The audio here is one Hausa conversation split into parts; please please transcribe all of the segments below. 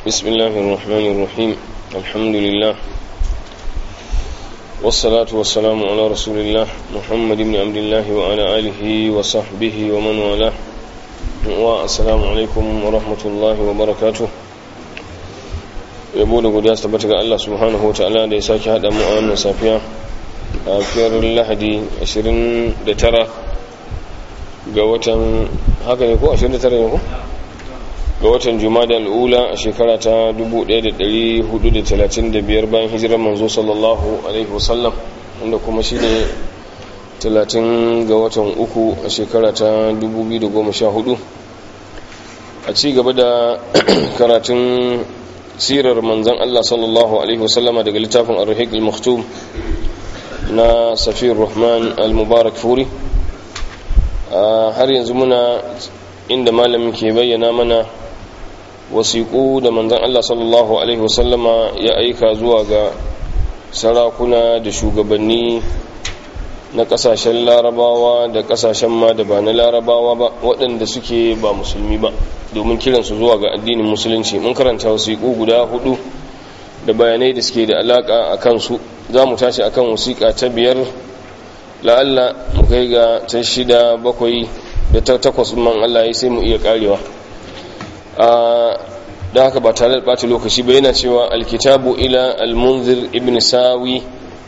بسم الله الرحمن الرحيم الحمد لله والصلاة والسلام على رسول الله محمد بن عبد الله وعلى آله وصحبه ومن والاه والسلام عليكم ورحمة الله وبركاته yabo da godiya su tabbata ga Allah subhanahu wa ta'ala da ya sake haɗa mu a wannan safiya a fiyar lahadi 29 ga watan haka ne ko 29 ne ko ga watan jumada al'ula a shekara ta 1435 bayan hijirar manzo sallallahu alaihi wasallam wanda kuma shi ne 30 ga watan uku a shekara ta 2014 a ci gaba da karatun sirar manzan Allah sallallahu alaihi wasallama daga littafin ar-rahiq al-maktum na safiyar rahman al-mubarak furi har yanzu muna inda malamin ke bayyana mana wasiƙu da manzan Allah sallallahu Alaihi wasallama ya aika zuwa ga sarakuna da shugabanni na ƙasashen larabawa da ƙasashen ma da ba na larabawa ba waɗanda suke ba musulmi ba domin kiransu zuwa ga addinin musulunci mun karanta wasiƙu guda hudu da bayanai da suke da alaƙa a kansu za mu tashi akan wasiƙa ta biyar la'alla mu kai ga ta shida bakwai da ta takwas man Allah ya sai mu iya karewa da haka ba tare da ɓata lokaci ba yana cewa alkitabu ila almunzir ibn sawi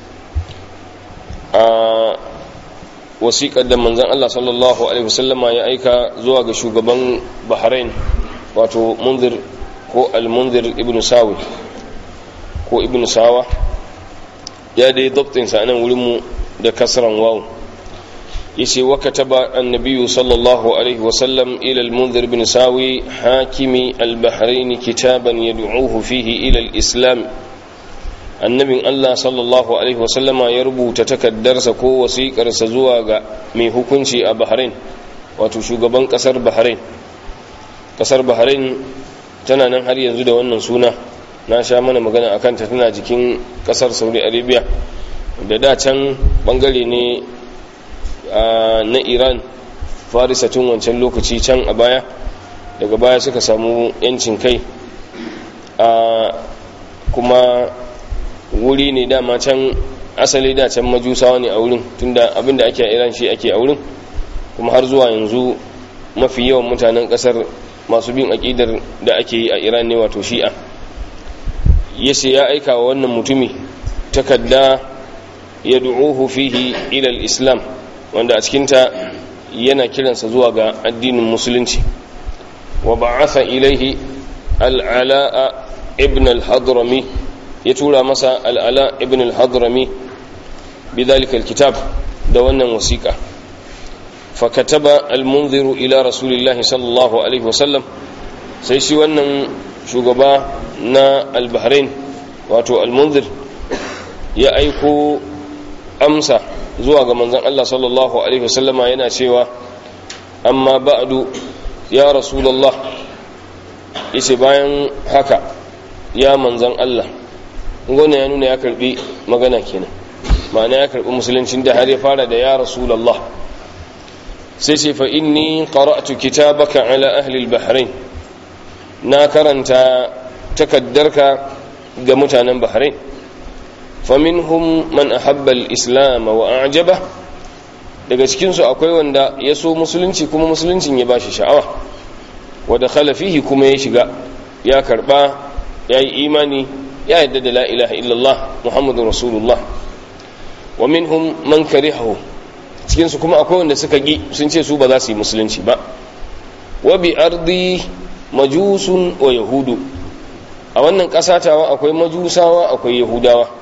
a wasiƙar da manzan Allah sallallahu alaihi wasallama ya aika zuwa ga shugaban bahrain wato munzir ko almunzir ibn sawi ko ibn sawa ya dai dabtinsa nan wurinmu da kasran wawu yace wa kataba annabi sallallahu alaihi wa sallam ila al-munzir bin sawi hakimi al-bahrain kitaban yad'uhu fihi ila al-islam annabin Allah sallallahu alaihi wa sallama ya rubuta takaddarsa ko wasiƙarsa zuwa ga mai hukunci a Bahrain wato shugaban kasar Bahrain kasar Bahrain tana nan har yanzu da wannan suna na sha mana magana akan ta tana jikin kasar Saudi Arabia da da can bangare ne na iran farisa tun wancan lokaci can a baya daga baya suka samu yancin kai kuma wuri ne dama can asali da can majusawa ne a wurin tunda abinda ake a iran shi ake a wurin kuma har zuwa yanzu mafi yawan mutanen kasar masu bin aƙidar da ake yi a iran ne wato shi'a yace ya aika wa wannan mutumi takadda yad'uhu fihi ila al-islam wanda a cikinta yana kiransa zuwa ga addinin musulunci wa ba'atha ilaihi al'ala'a ibn al-hadrami ya tura masa al'ala ibn al-hadrami bidhalika al-kitab da wannan wasiqa fakataba al-munziru ila rasulillahi sallallahu alaihi wasallam sai shi wannan shugaba na al-bahrain wato al-munzir ya aiko amsa zuwa ga manzon Allah sallallahu alaihi wasallama yana cewa amma ba'du ya rasulullah yace bayan haka ya manzon Allah ngona ya nuna ya karbi magana kenan ma'ana ya karbi musuluncin da har ya fara da ya rasulullah sai ce fa inni qara'tu kitabaka ala ahli al-bahrain na karanta takaddarka ga mutanen bahrain faminhum man ahabba al-islam wa a'jaba daga cikin su akwai wanda ya so musulunci kuma musuluncin ya bashi sha'awa wa dakhala fihi kuma ya shiga ya karba ya yi imani ya yadda da la ilaha illallah muhammadur rasulullah wa minhum man karihahu cikin su kuma akwai wanda suka gi sun ce su ba za su yi musulunci ba wa bi ardi majusun wa yahudu a wannan kasatawa akwai majusawa akwai yahudawa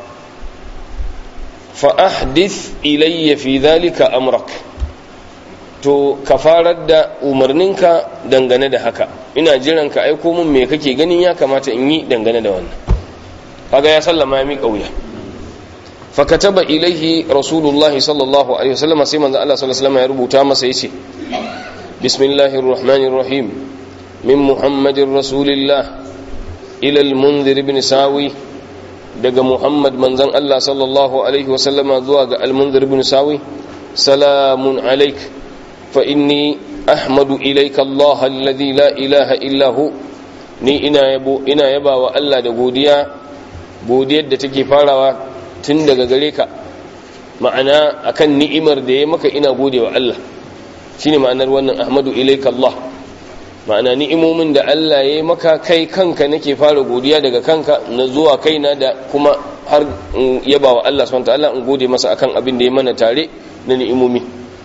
fa'ahdith ilayya fi dhalika amrak to ka farar da umarninka dangane da haka ina jiran ka aiko mun me kake ganin ya kamata in yi dangane da wannan kaga ya sallama ya miƙa wuya fakataba ilaihi rasulullah sallallahu alaihi wasallam sai manzo Allah sallallahu alaihi wasallam ya rubuta masa yace bismillahir rahmanir rahim min muhammadir rasulillah ila al-munzir ibn sawi daga Muhammad manzan Allah sallallahu Alaihi wasallama zuwa ga almunzir bin sawi salamun alaik fa inni ahmadu ilaika Allah alladhi la ilaha illa hu ni ina yabo ina yaba wa Allah da godiya godiyar da take farawa tun daga gare ka ma'ana akan ni'imar da ya maka ina gode wa Allah shine ma'anar wannan ahmadu ilaika Allah ma'ana ni'imomin da Allah ya maka kai kanka nake fara godiya daga kanka na zuwa kaina da kuma har yaba wa Allah subhanahu ta'ala in gode masa akan abin da ya mana tare na ni'imomi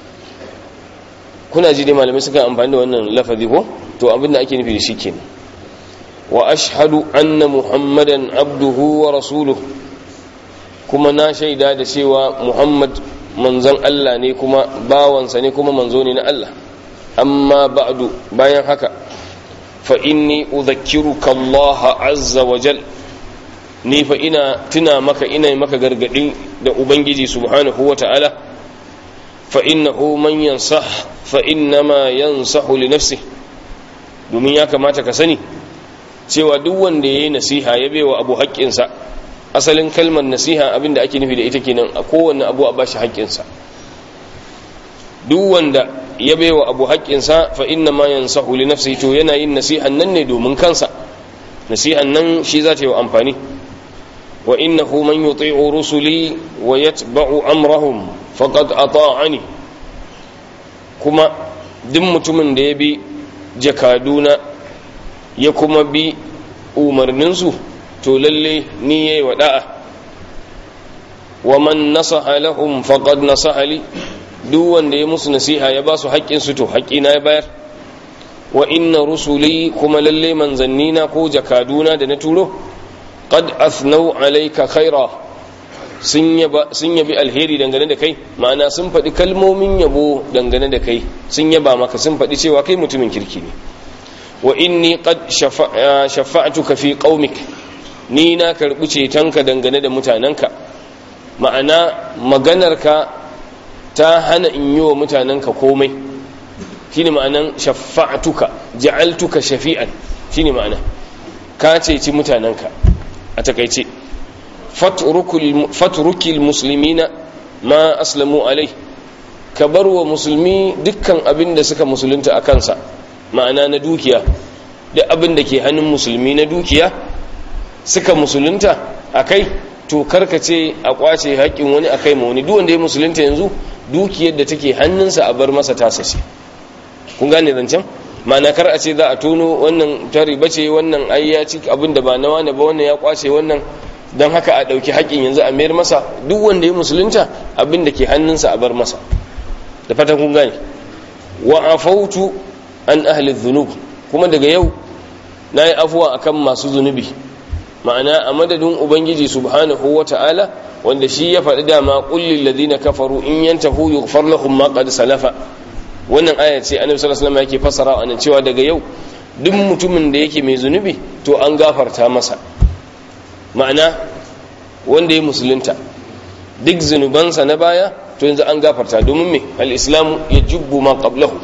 kuna ji dai malamai suka amfani da wannan lafazi ko to abin da ake nufi da shi kenan wa ashhadu anna muhammadan abduhu wa rasuluhu kuma na shaida da cewa muhammad manzon Allah ne kuma bawansa ne kuma manzo ne na Allah amma ba'du bayan haka fa inni udhakkiruka Allah azza wa jal ni fa ina tuna maka ina maka gargadi da ubangiji subhanahu wa ta'ala fa innahu man yansah fa innama yansahu li nafsi domin ya kamata ka sani cewa duk wanda yayi nasiha ya baiwa abu haƙƙinsa asalin kalmar nasiha abinda ake nufi da ita kenan a kowanne abu a bashi haƙƙinsa duk wanda ya baiwa abu haƙƙinsa fa inna ma yansahu li nafsihi to yana yin nasihan nan ne domin kansa nasihan nan shi za ta yi wa amfani wa innahu man yuti'u rusuli wa yatba'u amrahum faqad ata'ani kuma duk mutumin da ya bi jakaduna ya kuma bi umarninsu to lalle ni yayi wa da'a wa man nasaha lahum faqad nasaha li duk wanda ya musu nasiha ya ba su haƙƙinsu to haƙƙina ya bayar wa inna rusuli kuma lalle manzannina ko jakaduna da na turo qad athnau alayka khaira sun yabi alheri dangane da kai ma'ana sun faɗi kalmomin yabo dangane da kai sun yaba maka sun faɗi cewa kai mutumin kirki ne wa inni qad shafa'tuka fi qaumik ni na karɓi cetonka dangane da mutanenka ma'ana maganarka ta hana in yi wa mutanenka komai shine ma'anan shafa'tuka ja'altuka shafi'an shine ma'ana ka ceci mutanenka a takaice fatrukil muslimina ma aslamu alai ka bar wa musulmi dukkan abin da suka musulunta a kansa ma'ana na dukiya duk abin da ke hannun musulmi na dukiya suka musulunta a kai to karkace a kwace haƙƙin wani a kai ma wani duk wanda ya musulunta yanzu dukiyar da take hannunsa a bar masa tasa ce kun gane zancen ma'ana kar a ce za a tono wannan ta riba ce wannan ai ya ci abin da ba na wani ba wannan ya kwace wannan don haka a ɗauki haƙƙin yanzu a mayar masa duk wanda ya musulunta abin da ke hannunsa a bar masa da fatan kun gane wa afautu an ahli dhunub kuma daga yau na yi afuwa akan masu zunubi ma'ana a madadin ubangiji subhanahu wa ta'ala wanda shi ya faɗi dama ƙullin ladina kafaru in yantahu yughfar lahum ma qad salafa wannan aya ce annabi sallallahu alaihi wasallam yake fassara anan cewa daga yau duk mutumin da yake mai zunubi to an gafarta masa ma'ana wanda ya musulunta duk zunubansa na baya to yanzu an gafarta domin me al-islamu yajubbu ma qablahu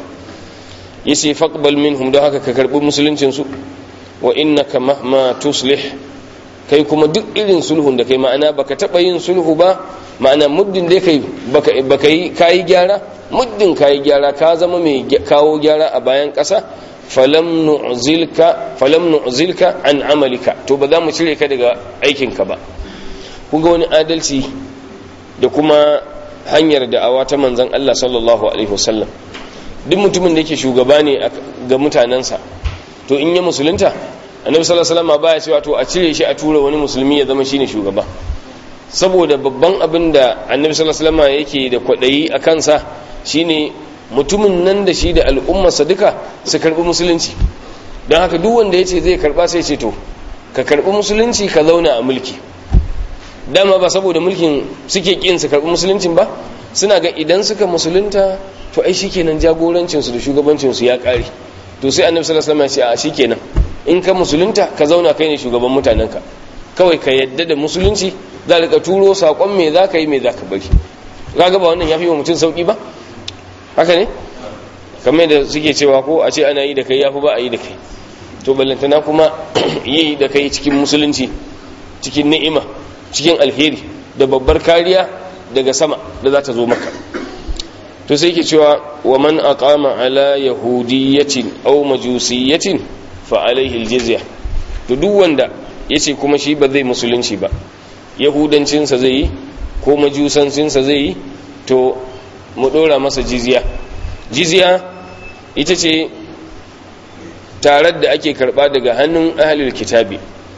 yace faqbal minhum don haka ka karbi musuluncin su wa innaka mahma tuslih kai kuma duk irin sulhun da kai ma'ana baka taba yin sulhu ba ma'ana muddin dai kai baka baka yi kai gyara muddin kai gyara ka zama mai kawo gyara a bayan ƙasa falam nu'zilka falam nu'zilka an amalika to ba za mu cire ka daga aikinka ba kun ga wani adalci da kuma hanyar da'awa ta manzon Allah sallallahu alaihi wasallam duk mutumin da yake shugaba ne ga mutanensa to in ya musulunta annabi sallallahu alaihi wasallam baya cewa to a cire shi a tura wani musulmi ya zama shine shugaba saboda babban abin da annabi sallallahu alaihi wasallam yake da kwadayi a kansa shine mutumin nan da shi da al'ummarsa duka su karbi musulunci don haka duk wanda ya ce zai karba sai ce to ka karbi musulunci ka zauna a mulki dama ba saboda mulkin suke kin su karbi musuluncin ba suna ga idan suka musulunta to ai shikenan jagorancin su da shugabancin su ya kare to sai annabi sallallahu alaihi wasallam ya ce a shikenan in ka musulunta ka zauna kai ne shugaban mutanenka kawai ka yadda da musulunci za ka turo sakon me za ka yi me za ka bari kaga ba wannan ya fi wa mutum sauki ba haka ne kamar da suke cewa ko a ce ana yi da kai ya fi ba a yi da kai to ballantana kuma yi da kai cikin musulunci cikin ni'ima cikin alheri da babbar kariya daga sama da za ta zo maka to sai ke cewa wa man aqama ala yahudiyatin aw majusiyatin fa alaihi aljizya to duk wanda yace kuma shi ba zai musulunci ba yahudancinsa zai yi ko majusancinsa zai yi to mu dora masa jizya jizya ita ce tarar da ake karba daga hannun ahalil kitabi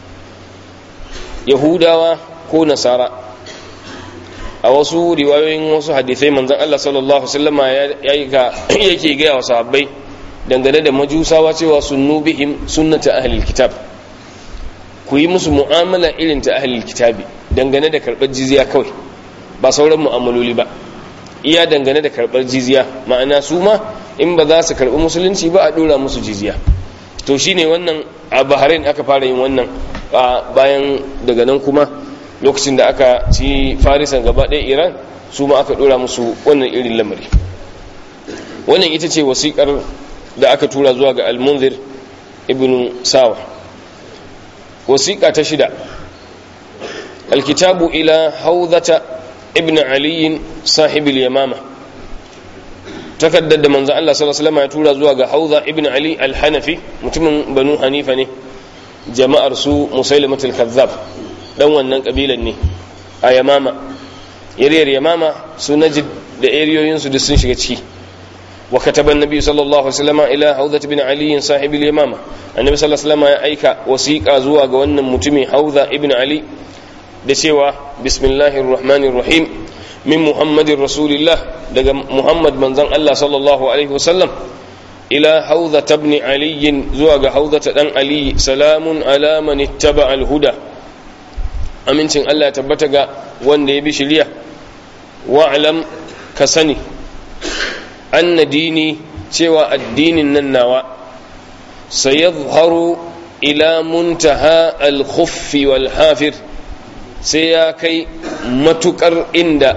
yahudawa ko nasara a wasu riwayoyin wasu hadisai manzon Allah sallallahu alaihi yake gaya wa sahabbai dangane da majusawa cewa sunnu bihim sunnata ahlil kitab ku yi musu mu'amala irin ta ahlil kitabi dangane da karɓar jizya kawai ba sauran mu'amaloli ba iya dangane da karɓar jizya ma'ana su ma in ba za su karɓi musulunci ba a ɗora musu jizya to shine wannan a bahrain aka fara yin wannan bayan daga nan kuma lokacin da aka ci farisan gaba ɗaya iran su ma aka ɗora musu wannan irin lamari wannan ita ce wasiƙar da aka tura zuwa ga almunzir ibn sawa wasiƙa ta shida alkitabu ila haudata ibn aliyin sahibul yamama takaddar da manzo Allah sallallahu alaihi wasallam ya tura zuwa ga hauza ibn ali al-hanafi mutumin banu hanifa ne jama'ar su musailimatul kazzab dan wannan kabilan ne a yamama yariyar yamama su najid da eriyoyin su duk sun shiga ciki wa kataba annabi sallallahu alaihi wasallam ila hawzat bin ali sahib al-yamama annabi sallallahu alaihi wasallam ya aika wasiqa zuwa ga wannan mutumi hawza ibn ali da cewa bismillahir rahmanir rahim min muhammadin rasulillah daga muhammad manzon Allah sallallahu alaihi wasallam ila hawza ibn ali zuwa ga hawza dan ali salamun ala man ittaba al-huda amincin Allah ya tabbata ga wanda ya bi shari'a wa'lam ka sani anna dini cewa addinin nan nawa sayadhharu ila muntaha al-khuffi wal hafir sai ya kai matukar inda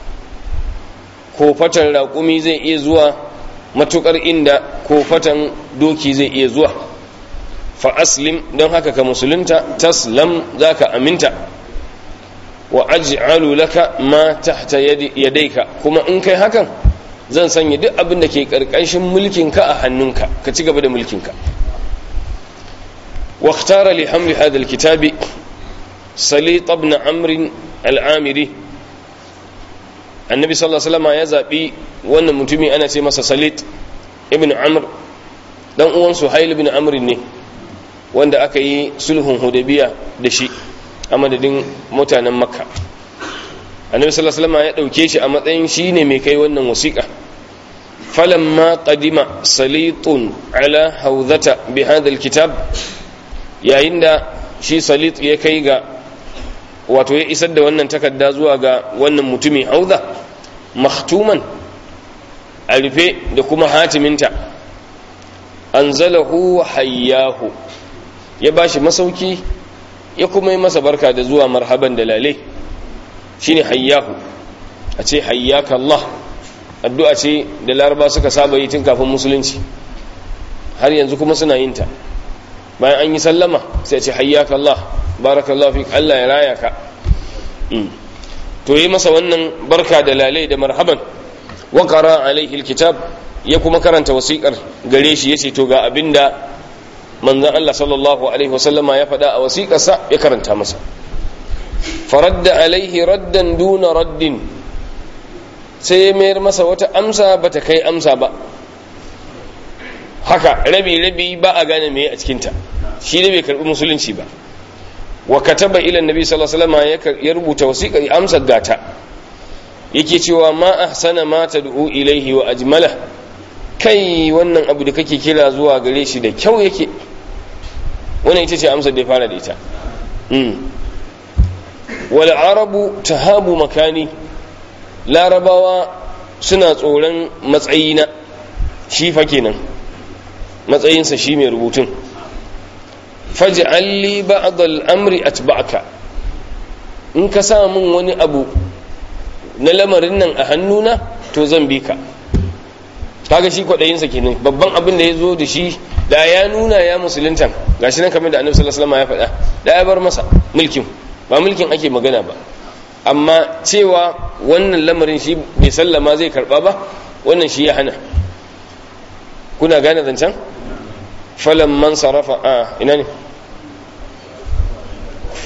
kofatan raƙumi zai iya zuwa matukar inda kofatan doki zai iya zuwa fa aslim don haka ka musulunta taslam zaka aminta wa aj'alu laka ma tahta yadayka kuma in kai hakan zan sanya duk abin da ke karkashin mulkinka a hannunka ka ci gaba da mulkinka wa ikhtara li hamli hadha alkitabi salit ibn amr al-amiri annabi sallallahu alaihi wasallam ya zabi wannan mutumi ana ce masa salit ibn amr dan uwan suhail ibn amr ne wanda aka yi sulhun hudabiya da shi a madadin mutanen makka annabi sallallahu alaihi wasallam ya dauke shi a matsayin shi ne mai kai wannan wasiƙa falamma qadima salitun ala hawzata bi hadha alkitab yayin da shi salit ya kai ga wato ya isar da wannan takarda zuwa ga wannan mutumi hauza maktuman a rufe da kuma hatiminta anzalahu hayyahu ya bashi masauki ya kuma yi masa barka da zuwa marhaban da lale shine hayyahu a ce hayyaka Allah addu'a ce da laraba suka saba yi tun kafin musulunci har yanzu kuma suna yin ta bayan an yi sallama sai ce hayyaka Allah barakallahu fi Allah ya raya ka to yi masa wannan barka da lalai da marhaban wa qara alaihi alkitab ya kuma karanta wasiƙar gare shi yace to ga abinda manzon Allah sallallahu alaihi wasallama ya faɗa a wasiƙarsa ya karanta masa faradda alaihi raddan duna raddin sai ya mayar masa wata amsa bata kai amsa ba haka rabi rabi ba a gane me a cikinta shi ne bai karbi musulunci ba wa kataba ila annabi sallallahu alaihi wasallam ya rubuta wasiƙa amsar gata yake cewa ma ahsana ma tad'u ilaihi wa ajmala kai wannan abu da kake kira zuwa gare shi da kyau yake wannan ita ce amsar da ya fara da ita wal arabu tahabu makani larabawa suna tsoron matsayina shi fa kenan matsayinsa shi mai rubutun faj'al li ba'd al-amri atba'aka in ka sa min wani abu na lamarin nan a hannuna to zan bi ka kaga shi kwadayinsa kenan babban abin da ya zo da shi da ya nuna ya musulunta gashi nan kamar da annabi sallallahu alaihi wasallam ya faɗa da ya bar masa mulkin ba mulkin ake magana ba amma cewa wannan lamarin shi bai sallama zai karba ba wannan shi ya hana kuna gane zancen falan man sarrafa a ina ne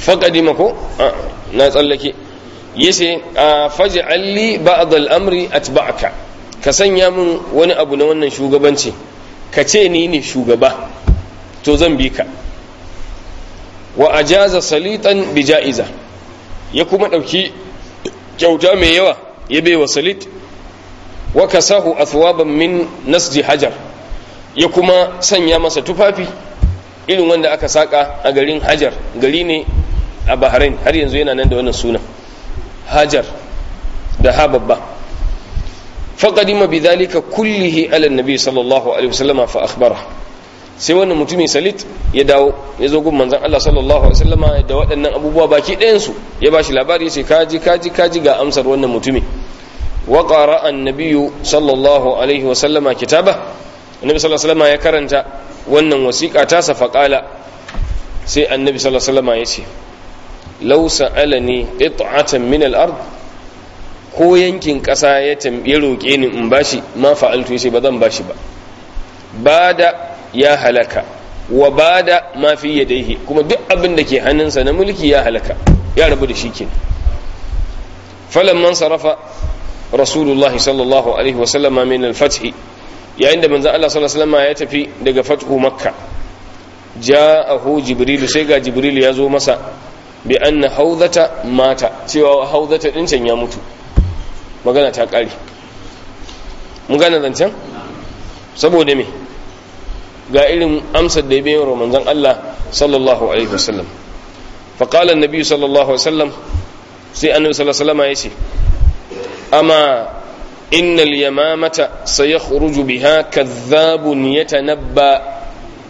faqadima ko na tsallake yace faj'al li ba'd al-amri atba'aka ka sanya min wani abu na wannan shugabanci ka ce ni ne shugaba to zan bi ka wa ajaza salitan bi ja'iza ya kuma dauki kyauta mai yawa ya bai wa salit wa kasahu athwaban min nasji hajar ya kuma sanya masa tufafi irin wanda aka saka a garin hajar gari ne a bahrain har yanzu yana nan da wannan sunan hajar da ha babba faqadima bidhalika kullihi ala nabi sallallahu alaihi wasallam fa akhbara sai wannan mutumin salit ya dawo ya zo gun manzon Allah sallallahu alaihi wasallama da waɗannan abubuwa baki ɗayan su ya bashi labari ya ce kaji kaji kaji ga amsar wannan mutumin wa qara annabiyyu sallallahu alaihi wasallama kitaba annabi sallallahu alaihi wasallama ya karanta wannan wasiƙa ta sa faqala sai annabi sallallahu alaihi wasallama ya ce law sa'alani qit'atan min al-ard ko yankin ƙasa ya ya roƙe ni in bashi ma fa'altu yace ba zan bashi ba bada ya halaka wa bada ma fi yadayhi kuma duk abin da ke hannunsa na mulki ya halaka ya rabu da shi ke falamman sarafa rasulullahi sallallahu alaihi wa sallama min al-fath yayin da manzon Allah sallallahu alaihi wasallam ya tafi daga fathu makka ja'ahu jibril sai ga jibril ya zo masa bi anna haudata mata cewa haudata din can ya mutu magana ta kare mun gane zancen saboda me ga irin amsar da ya bayan wa manzon Allah sallallahu alaihi wasallam fa qala annabi sallallahu alaihi wasallam sai annabi sallallahu alaihi wasallam yace amma innal yamamata sayakhruju biha kadhabun yatanabba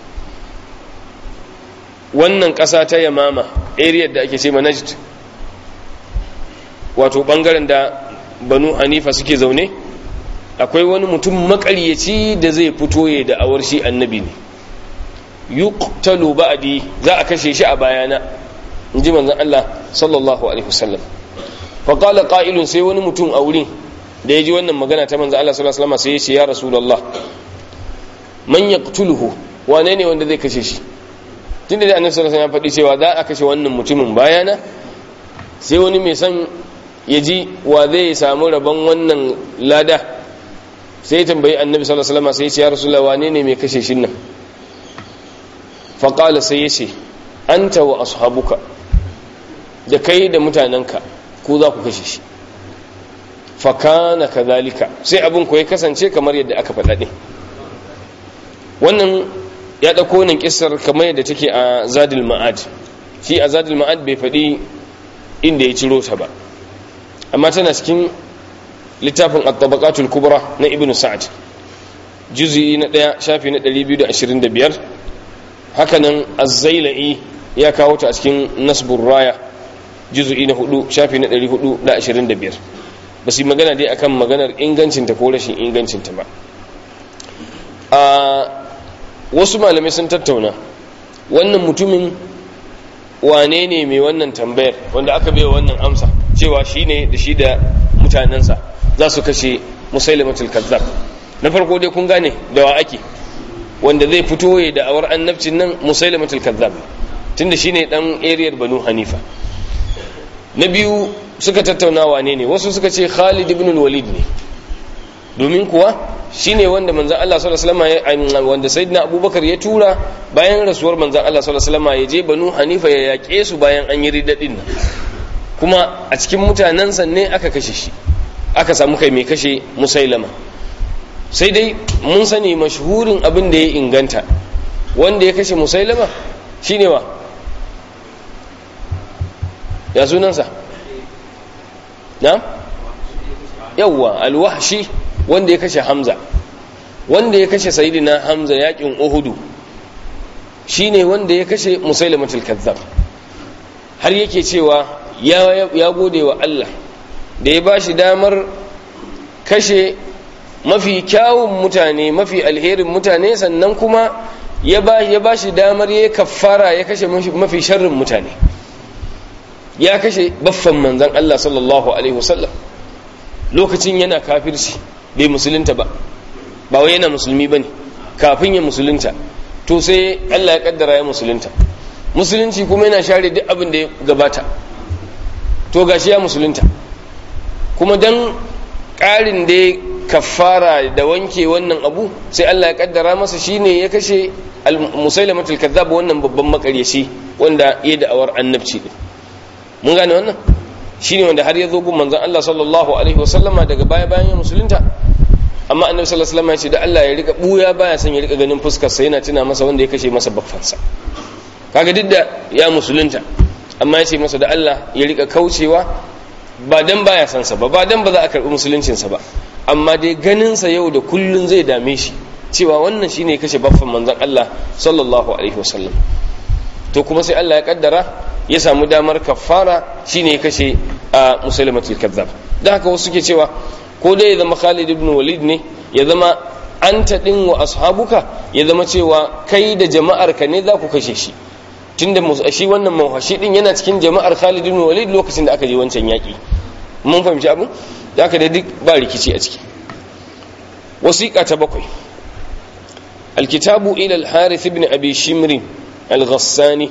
wannan ƙasa ta yamama area da ake ce najd wato bangaren da banu hanifa suke zaune akwai wani mutum makaryaci da zai fito ya da awar shi annabi ne yuqtalu ba'di za a kashe shi a bayana inji manzon Allah sallallahu alaihi wasallam fa qala qa'ilun sai wani mutum a wurin da yaji wannan magana ta manzon Allah sallallahu alaihi wasallam sai ya ce ya rasulullah man yaqtuluhu wane ne wanda zai kashe shi tunda da annabi sallallahu alaihi wasallam ya faɗi cewa za a kashe wannan mutumin bayana sai wani mai son ya ji wa zai samu rabon wannan lada sai ya tambayi annabi sallallahu alaihi wasallam sai ya ce ya rasulullah wane ne mai kashe shin nan fa qala sai ya ce anta wa ashabuka da kai da mutanenka ku za ku kashe shi fa kana kadhalika sai abin ku ya kasance kamar yadda aka faɗa din wannan ya ɗauko wannan kissar kamar yadda take a zadil ma'ad shi a zadil ma'ad bai faɗi inda ya ciro ta ba amma tana cikin littafin at-tabaqatul kubra na ibnu sa'ad juz'i na 1 shafi na 225 hakanan az-zailai ya kawo ta a cikin nasbur raya juz'i na 4 shafi na 425 ba su magana dai akan maganar ingancinta ko rashin ingancinta ba a wasu malamai sun tattauna wannan mutumin wane ne mai wannan tambayar wanda aka bai wannan amsa cewa shi ne da shi da mutanensa za su kashe musailamatul kazzab na farko dai kun gane da wa ake wanda zai fito ya da awar annabcin nan musailamatul kazzab tunda shi ne dan ariyar banu hanifa na biyu suka tattauna wane ne wasu suka ce khalid ibn walid ne domin kuwa shine wanda manzan Allah sallallahu alaihi wasallam wanda sayyidina Abubakar ya tura bayan rasuwar manzan Allah sallallahu alaihi wasallam ya je Banu Hanifa ya yake su bayan an yi riddadin nan kuma a cikin mutanensa ne aka kashe shi aka samu kai mai kashe Musailama sai dai mun sani mashhurin abin da ya inganta wanda ya kashe Musailama shine wa ya sunansa na yawwa alwahshi wanda ya kashe hamza wanda ya kashe sayidina hamza yakin uhudu shine wanda ya kashe musailamatul kazzab har yake cewa ya gode wa Allah da ya bashi damar kashe mafi kyawun mutane mafi alherin mutane sannan kuma ya ba shi damar ya kaffara ya kashe mafi sharrin mutane ya kashe baffan manzan Allah sallallahu alaihi wasallam lokacin yana kafirci bai musulunta ba ba wai yana musulmi bane kafin ya musulunta to sai Allah ya kaddara ya musulunta musulunci kuma yana share duk abin da ya gabata to gashi ya musulunta kuma dan ƙarin da ya kafara da wanke wannan abu sai Allah ya kaddara masa shine ya kashe musailamatul kazzab wannan babban makaryaci wanda ya da'awar annabci din mun gane wannan shine wanda har ya zo gun manzon Allah sallallahu alaihi wasallama daga baya bayan ya musulunta amma annabi sallallahu alaihi wasallam ya ce da Allah ya rika buya baya son ya rika ganin fuskar sa yana tuna masa wanda ya kashe masa baffansa kaga duk da ya musulunta amma ya ce masa da Allah ya rika kaucewa ba dan baya son sa ba ba dan ba za a karbi musuluncin sa ba amma dai ganin sa yau da kullun zai dame shi cewa wannan shine kashe baffan manzon Allah sallallahu alaihi wasallam to kuma sai Allah ya kaddara ya samu damar kafara shine ya kashe a musulmatul kazzab dan haka wasu suke cewa ko dai ya zama Khalid ibn Walid ne ya zama anta din wa ashabuka ya zama cewa kai da jama'ar ka ne za ku kashe shi tunda shi wannan mawhashi din yana cikin jama'ar Khalid ibn Walid lokacin da aka je wancan yaki mun fahimci abin da aka da duk ba rikici a ciki wasiqa ta bakwai الكتاب إلى الحارث بن أبي شمر الغساني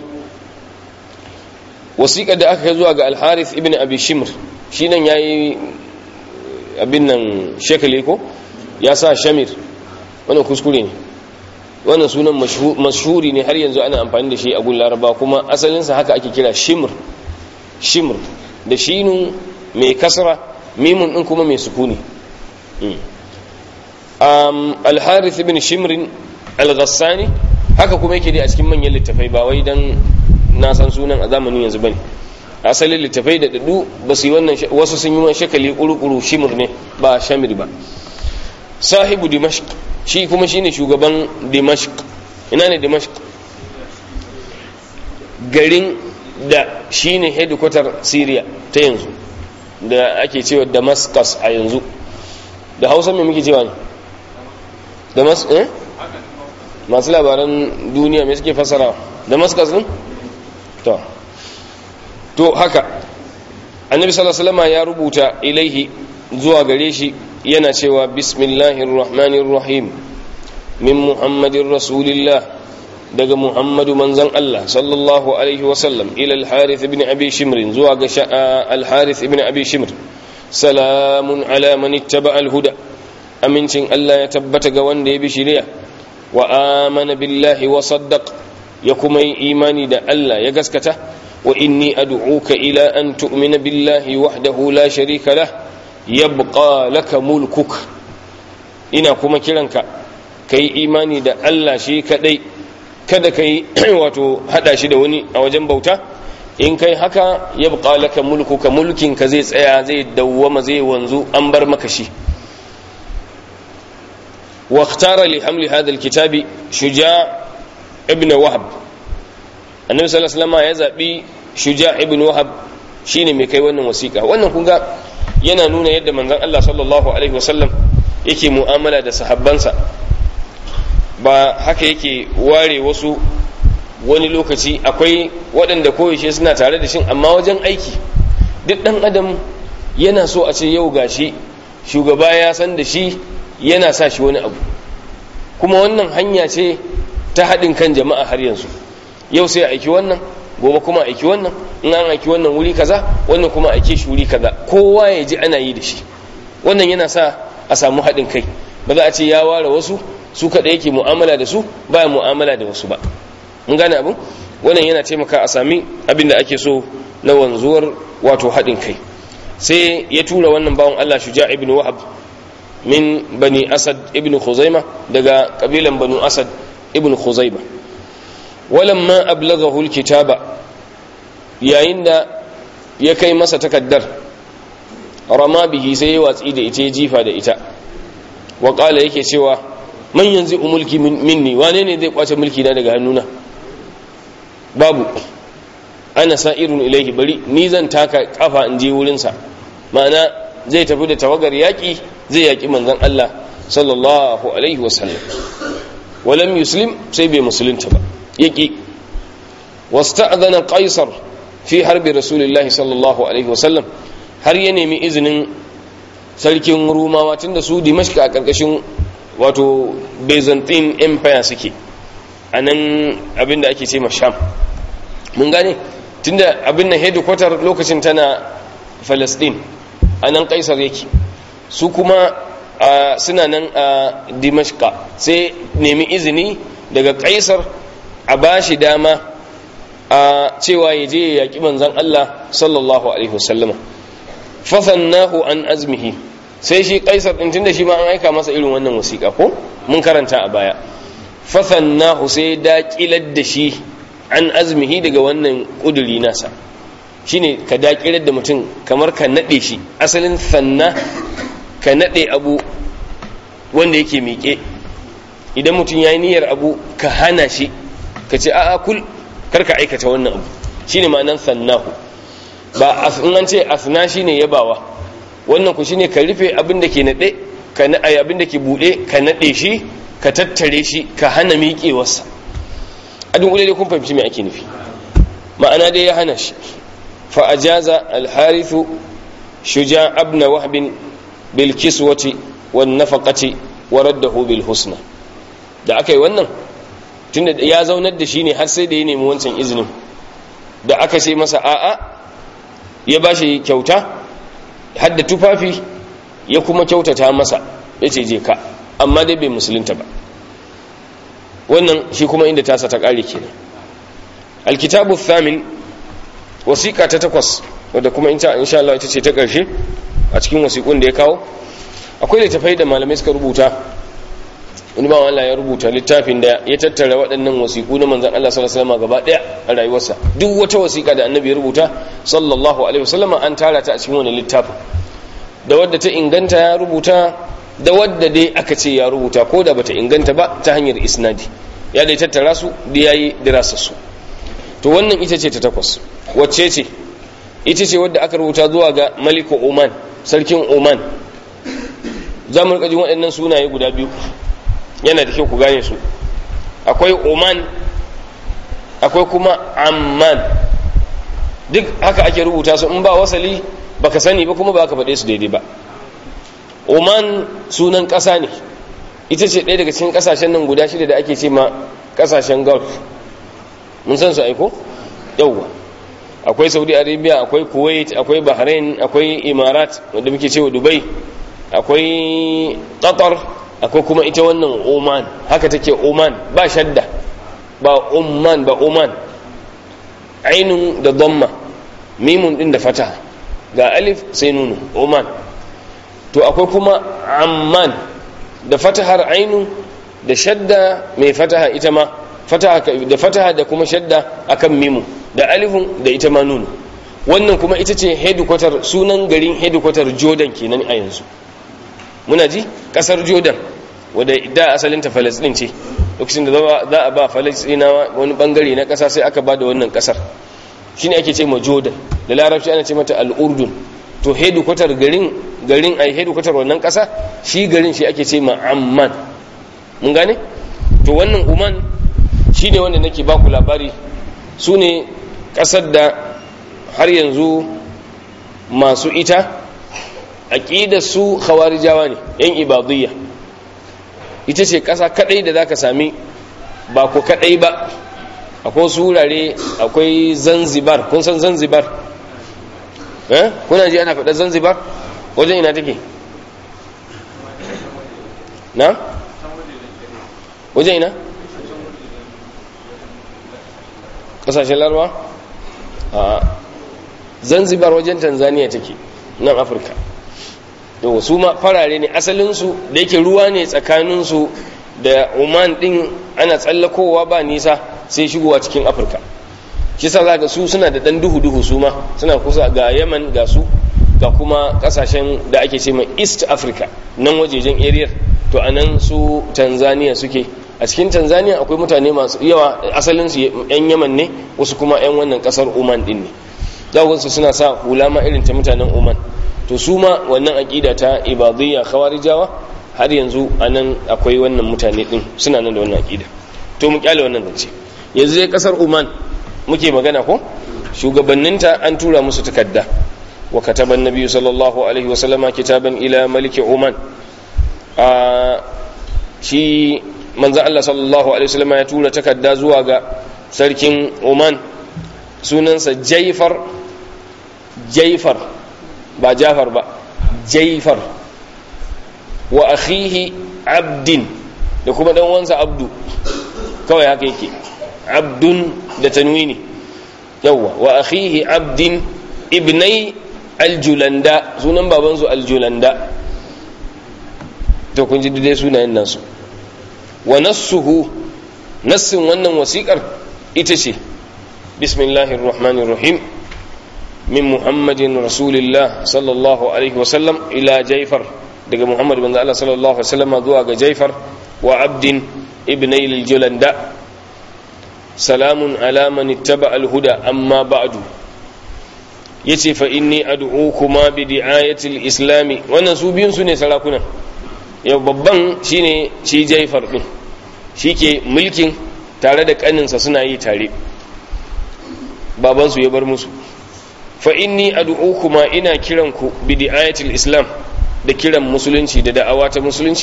wasiƙa da aka zuwa ga alharith ibn abi shimr shi nan ya yi abin nan shekali ko ya sa shamir wannan kuskure ne wannan sunan mashhuri ne har yanzu ana amfani da shi a gun laraba kuma asalinsa haka ake kira shimr shimr da shinun mai kasra mimun din kuma mai sukuni alharith ibn shimrin al-ghassani haka kuma yake dai a cikin manyan littafai ba wai dan na san sunan a zamanin yanzu bane asalin littafai da dadu ba su yi wannan wasu sun yi wani shakali kuru-kuru shimur ne ba shamir ba sahibu dimashq shi kuma shine shugaban dimashq ina ne dimashq garin da shine headquarter syria ta yanzu da ake cewa damascus a yanzu da hausa mai muke cewa ne damascus eh masu labaran duniya mai suke fasara damascus din to to haka annabi sallallahu alaihi wasallam ya rubuta ilaihi zuwa gare shi yana cewa bismillahir rahmanir rahim min muhammadin rasulillah daga muhammadu manzon Allah sallallahu alaihi wasallam ila al-harith ibn abi shimr zuwa ga al-harith ibn abi shimr salamun ala man ittaba al-huda amincin Allah ya tabbata ga wanda ya bi shari'a wa amana billahi wa saddaq ya kuma yi imani da Allah ya gaskata wa inni ad'uka ila an tu'mina billahi wahdahu la sharika lah yabqa laka mulkuk ina kuma kiranka kai imani da Allah shi kadai kada kai wato hada shi da wani a wajen bauta in kai haka yabqa laka mulkuka mulkin ka zai tsaya zai dawwama zai wanzu an bar maka shi واختار لحمل هذا الكتاب شجاع ابن وهب النبي صلى الله عليه وسلم ya zabi shuja ibn wahab shine mai kai wannan wasiƙa wannan kun ga yana nuna yadda manzon Allah sallallahu alaihi wasallam yake mu'amala da sahabbansa ba haka yake ware wasu wani lokaci akwai waɗanda koyaushe suna tare da shin amma wajen aiki duk ɗan adam yana so a ce yau gashi shugaba ya san da shi yana sa shi wani abu kuma wannan hanya ce ta haɗin kan jama'a har yanzu yau sai aiki wannan gobe kuma aiki wannan in an aiki wannan wuri kaza wannan kuma aike shi wuri kaza kowa ya ji ana yi da shi wannan yana sa a samu haɗin kai ba za a ce ya ware wasu su kaɗai yake mu'amala da su ba mu'amala da wasu ba mun gane abin wannan yana taimaka a sami abin da ake so na wanzuwar wato haɗin kai sai ya tura wannan bawan Allah shuja ibn wahab min bani asad ibn khuzaima daga kabilan banu asad ibn khuzaima walamma ablaghahu alkitaba yayin da ya kai masa takaddar rama bihi sai ya watsi da ita ya jifa da ita wa qala yake cewa man yanzu mulki minni wane ne zai kwace mulki na daga hannuna babu ana sa'irun ilaihi bari ni zan taka kafa in je wurinsa ma'ana zai tafi da tawagar yaƙi zai yaƙi manzon Allah sallallahu alaihi wasallam walam yuslim sai bai musulunta ba yaƙi wasta'adhana qaisar fi harbi rasulillah sallallahu alaihi wasallam har ya nemi izinin sarkin rumawa tunda su dimashq a karkashin wato byzantine empire suke a nan abinda ake ce sham mun gane tunda abin nan headquarter lokacin tana Palestine anan kaisar yake su kuma suna nan a Dimashqa sai nemi izini daga kaisar a bashi dama a cewa ya je ya yaƙi manzan Allah sallallahu alaihi wasallama fasannahu an azmihi sai shi kaisar din tunda shi ma an aika masa irin wannan wasiƙa ko mun karanta a baya fasannahu sai daƙilar da shi an azmihi daga wannan ƙuduri nasa shine ka daƙilar da mutum kamar ka naɗe shi asalin sanna ka naɗe abu wanda yake miƙe idan mutum ya yi niyyar abu ka hana shi ka ce a'a kul kar ka aikata wannan abu shine ma'anan sannahu ba in an ce asna shine yabawa wannan ku shine ka rufe abin da ke nade ka na abin da ke bude ka nade shi ka tattare shi ka hana miƙewarsa adun ulele kun fahimci me ake nufi ma'ana dai ya hana shi fa ajaza al-harithu shuja ibn wahb bil kiswati wan nafaqati wa raddahu bil husna da aka yi wannan tunda ya zaunar da shi ne har sai da ya nemi wancan izinin da aka sai masa a'a ya ba shi kyauta hadda tufafi ya kuma kyautata masa ya ce je ka amma dai bai musulunta ba wannan shi kuma inda tasa ta kare kenan alkitabu thamin wasiƙa ta takwas wadda kuma insha Allah ita ce ta ƙarshe a cikin wasiƙun da ya kawo akwai littafai da malamai suka rubuta wani ba Allah ya rubuta littafin da ya tattara waɗannan wasiƙu na manzan Allah sallallahu alaihi wasallam gaba ɗaya a rayuwarsa duk wata wasiƙa da annabi ya rubuta sallallahu alaihi wasallam an tara ta a cikin wani littafin da wadda ta inganta ya rubuta da wadda dai aka ce ya rubuta ko da bata inganta ba ta hanyar isnadi ya dai tattara su da yayi dirasa su to wannan ita ce ta takwas wacce ce ita ce wadda aka rubuta zuwa ga maliku oman sarkin oman za mu rika jin waɗannan sunaye guda biyu yana da kyau ku gane su akwai oman akwai kuma amman duk haka ake rubuta su in ba wasali baka sani ba kuma ba ka faɗe su daidai ba oman sunan ƙasa ne ita ce ɗaya daga cikin ƙasashen nan guda shida da ake ce ma ƙasashen gulf mun san su aiko yauwa akwai saudi arabia akwai kuwait akwai bahrain akwai imarat wanda muke cewa dubai akwai qatar akwai kuma ita wannan oman haka take oman ba shadda ba umman ba oman ainun da dhamma mimun din da fataha ga alif sai nunu oman to akwai kuma amman da fatahar ainun da shadda mai fataha ita ma fataha da fataha da kuma shadda akan mimu da alifun da ita ma nunu wannan kuma ita ce headquarter sunan garin headquarter jordan kenan a yanzu muna ji kasar jordan wadda da asalinta falasdin ce lokacin da za a ba falasdinawa wani bangare na kasa sai aka ba da wannan kasar shine ake ce ma jordan da larabci ana ce mata al'urdun to headquarter garin garin ai headquarter wannan kasa shi garin shi ake ce ma amman mun gane to wannan uman shine wanda nake baku labari su ne kasar da har yanzu masu ita aqidar su khawarijawa ne yan ibadiyya ita ce ƙasa kaɗai da za ka sami ba ku kaɗai ba akwai su wurare akwai zanzibar kun san zanzibar eh kuna ji ana faɗa zanzibar wajen ina take na wajen ina ƙasashen larwa a zanzibar wajen tanzania take nan afirka yau su ma farare ne asalinsu da yake ruwa ne tsakaninsu da oman din ana tsallakowa ba nisa sai shigowa cikin afirka shi sa za ga su suna da dan duhu-duhu su ma suna kusa ga yaman ga su ga kuma kasashen da ake ce mai east africa nan wajejen area to a nan su tanzania suke a cikin tanzania akwai mutane masu yawa asalinsu yan yaman ne wasu kuma yan wannan kasar oman din ne za su suna sa hula ma irin ta mutanen oman to su ma wannan aƙida ta ibadiyya khawarijawa har yanzu anan akwai wannan mutane din suna nan da wannan aƙida to mu kyale wannan zance yanzu dai kasar Oman muke magana ko shugabanninta an tura musu takarda wa kataba annabi sallallahu alaihi wa sallama kitaban ila maliki Oman a shi manzo Allah sallallahu alaihi wa sallama ya tura takarda zuwa ga sarkin Oman sunansa jaifar jaifar ba jafar ba jaifar wa akhihi abdin da kuma dan wansa abdu kawai haka yake abdun da tanwini yawwa wa akhihi abdin ibnai aljulanda sunan babansu aljulanda to kun ji dai sunayen nasu wa nassuhu nassin wannan wasiƙar ita ce bismillahir rahmanir rahim min muhammadin rasulillah sallallahu alaihi wasallam ila jaifar daga muhammad bin Allah sallallahu alaihi wasallam zuwa ga jaifar wa abdin ibnai aljulanda salamun ala man ittaba alhuda amma ba'du yace fa inni ad'ukuma bi di'ayati islami wannan su biyun su ne sarakunan yau babban shine shi Jaifar din shike mulkin tare da kaninsa suna yi tare baban su ya bar musu fa inni ad'ukuma ina kiran ku bi di'ayati islam da kiran musulunci da da'awa ta musulunci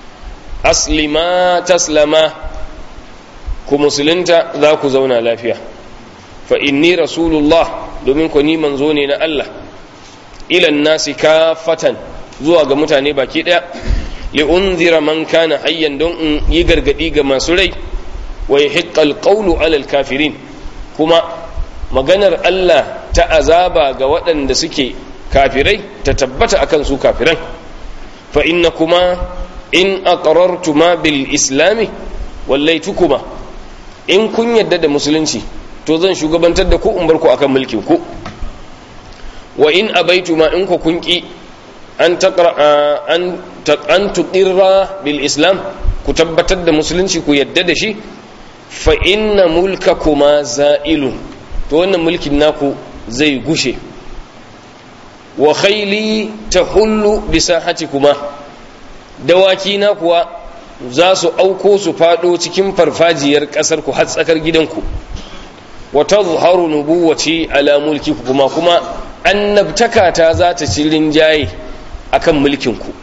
aslima taslama ku musulunta za ku zauna lafiya fa inni rasulullah domin ku ni manzo ne na Allah ilan nasi kafatan zuwa ga mutane baki daya li unzira man kana hayyan don in yi gargadi ga masu rai wa yahiqqal qawlu alal kafirin kuma maganar Allah ta azaba ga waɗanda suke kafirai ta tabbata akan su kafiran fa inna kuma in aqrartuma bil islami wallaitukuma in kun yadda da musulunci to zan shugabantar da ku in bar ku akan mulkin ku wa in abaitu ma in ku kun ki an taqra an an tuqirra bil islam ku tabbatar da musulunci ku yadda da shi fa inna mulkakuma za'ilun to wannan mulkin naku zai gushe wa khayli tahullu bi sahatikuma dawaki na kuwa za su auko su fado cikin farfajiyar kasar ku har tsakar gidanku wa tazharu nubuwati ala mulki kuma kuma annabtaka ta za ta ci rinjaye akan mulkin ku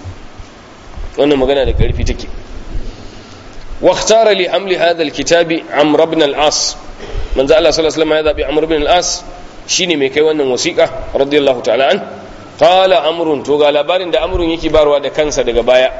wannan magana da karfi take wa ikhtara li amli hadha alkitabi amr ibn al-as manzo Allah sallallahu alaihi wasallam ya zabi amr ibn al-as shine mai kai wannan wasiqa radiyallahu ta'ala an qala amrun to ga labarin da amrun yake barwa da kansa daga baya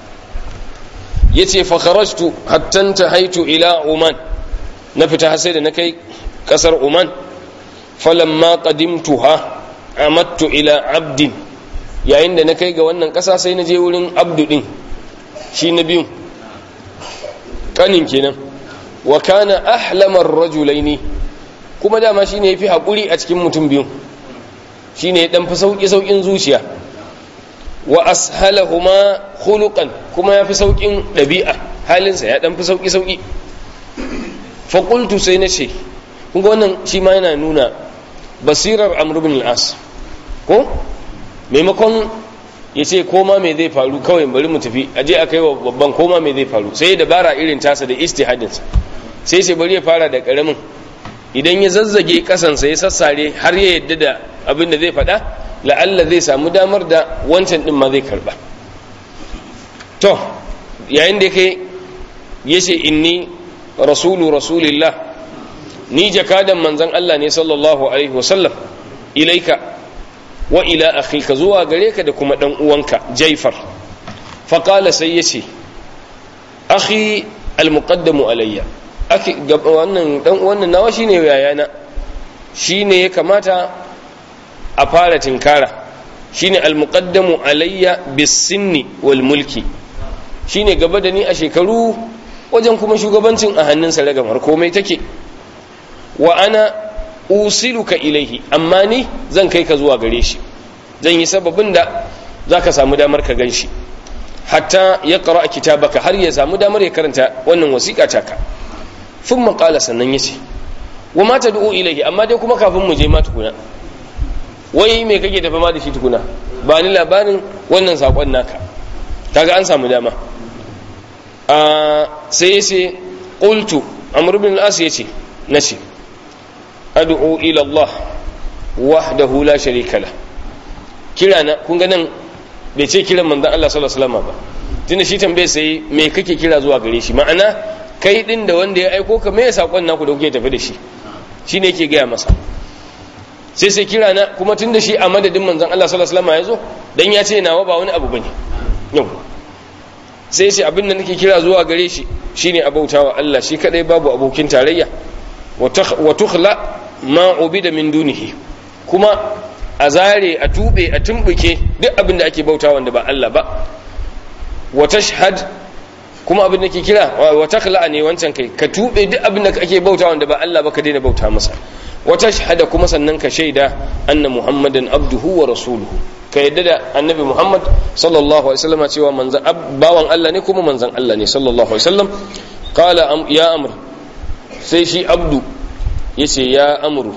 yace fa kharajtu hatta tahaitu ila Oman na fita har sai da na kai kasar Oman falamma qadimtuha amattu ila abdin yayin da na kai ga wannan kasa sai na je wurin abdu din shi na biyun kanin kenan wa kana ahlamar rajulaini kuma dama shine yafi hakuri a cikin mutum biyun shine dan fi sauki saukin zuciya wa ashalahuma khuluqan kuma yafi saukin dabi'a halinsa ya dan fi sauki sauki fa qultu sai nace kun ga wannan shi ma yana nuna basirar amr ibn al-as ko maimakon ya ce koma me zai faru kawai bari mu tafi aje a kai wa babban koma me zai faru sai dabara irin tasa da istihadinsa sai sai bari ya fara da karamin idan ya zazzage kasansa ya sassare har ya yadda da abin da zai faɗa la'alla zai samu damar da wancan ɗin ma zai karɓa to yayin da kai ya ce inni rasulu rasulillah ni jakadan manzan Allah ne sallallahu alaihi wasallam ilaika wa ila akhika zuwa gare ka da kuma dan uwanka jaifar faqala sai yace akhi almuqaddamu alayya akhi wannan dan wannan nawa shine yayana shine ya kamata a fara tinkara shine almuqaddamu alayya bisinni wal mulki shine gaba da ni a shekaru wajen kuma shugabancin a hannunsa ragamar komai take wa ana usiluka ilaihi amma ni zan kai ka zuwa gare shi zan yi sababin da za ka samu damar ka gan shi hatta ya ƙara a kitabaka har ya samu damar ya karanta wannan wasiƙa taka sun maƙala sannan ya ce wa mata du'u ilaihi amma dai kuma kafin mu je ma tukuna wai me kake tafi ma da shi tukuna ba ni labarin wannan saƙon naka kaga an samu dama sai ya ce ƙultu amr bin al-as ya ce na ce ad'u ila Allah wahdahu la sharika la kira na kun ga nan bai ce kiran manzon Allah sallallahu alaihi wasallam ba tunda shi tambaye sai me kake kira zuwa gare shi ma'ana kai din da wanda ya aiko ka me ya sakon naku da kuke tafi da shi shine yake gaya masa sai sai kira na kuma tun da shi a madadin manzon Allah sallallahu alaihi wasallam ya zo dan ya ce nawa ba wani abu bane yau sai sai abin da nake kira zuwa gare shi shine abautawa Allah shi kadai babu abokin tarayya wa tukhla ma ubida min dunihi kuma a zare a tube a tumbuke duk abin da ake bauta wanda ba Allah ba wa tashhad kuma abin da ke kira wa takhla ne wancan kai ka tube duk abin da ake bauta wanda ba Allah ba ka daina bauta masa wa tashhada kuma sannan ka shaida anna muhammadan abduhu wa rasuluhu ka yadda da annabi muhammad sallallahu alaihi wasallam cewa manzan bawan Allah ne kuma manzan Allah ne sallallahu alaihi wasallam qala ya amr sai shi abdu yace ya amru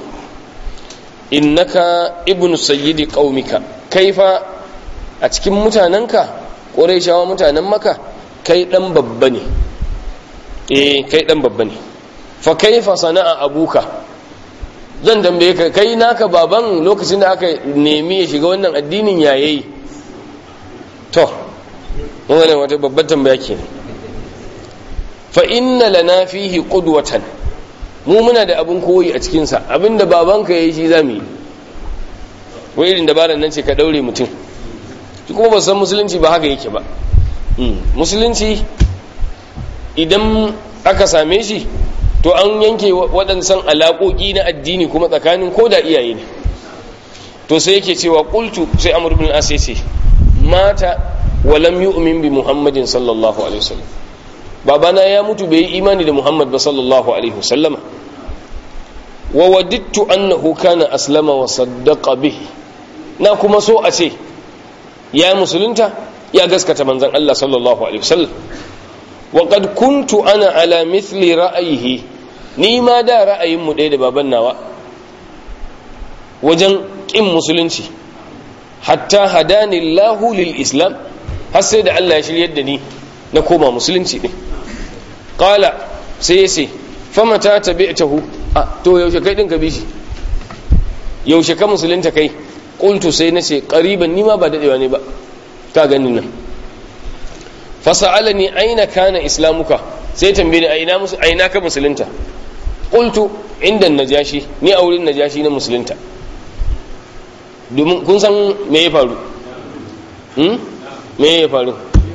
innaka ibnu sayyidi qaumika kaifa a cikin mutanenka qurayshawa mutanen maka kai dan babba ne eh kai dan babba ne fa kaifa sana'a abuka zan tambaye ka kai naka baban lokacin da aka nemi ya shiga wannan addinin yayayi to wannan wata babbar tambaya kenan fa inna lana fihi qudwatan mu muna da abin koyi a cikinsa abinda babanka ya yi shi za mu yi wai irin dabarar nan ce ka daure mutum shi kuma ba san musulunci ba haka yake ba musulunci idan aka same shi to an yanke waɗansan alaƙoƙi na addini kuma tsakanin ko da iyaye ne to sai yake cewa ƙultu sai amur bin as ce mata walam yu'min bi muhammadin sallallahu alaihi wasallam babana ya mutu bai yi imani da muhammad ba sallallahu alaihi wasallama wa wadittu annahu kana aslama wa saddaqa bihi na kuma so a ce ya musulunta ya gaskata manzon Allah sallallahu alaihi wasallam wa qad kuntu ana ala mithli ra'ayihi ni ma da ra'ayin mu ɗaya da baban nawa wajen kin musulunci hatta hadani Allahu lil islam har sai da Allah ya shiryar da ni na koma musulunci din qala sai ya ce fama ta tabi'tahu a to yaushe kai din ka bi shi yaushe ka musulunta kai qultu sai nace qariban nima ba dadewa ne ba ka gani nan fasa'alani aina kana islamuka sai tambaye ni aina musu aina ka musulunta qultu inda najashi ni a wurin najashi na musulunta domin kun san me ya faru hmm me ya faru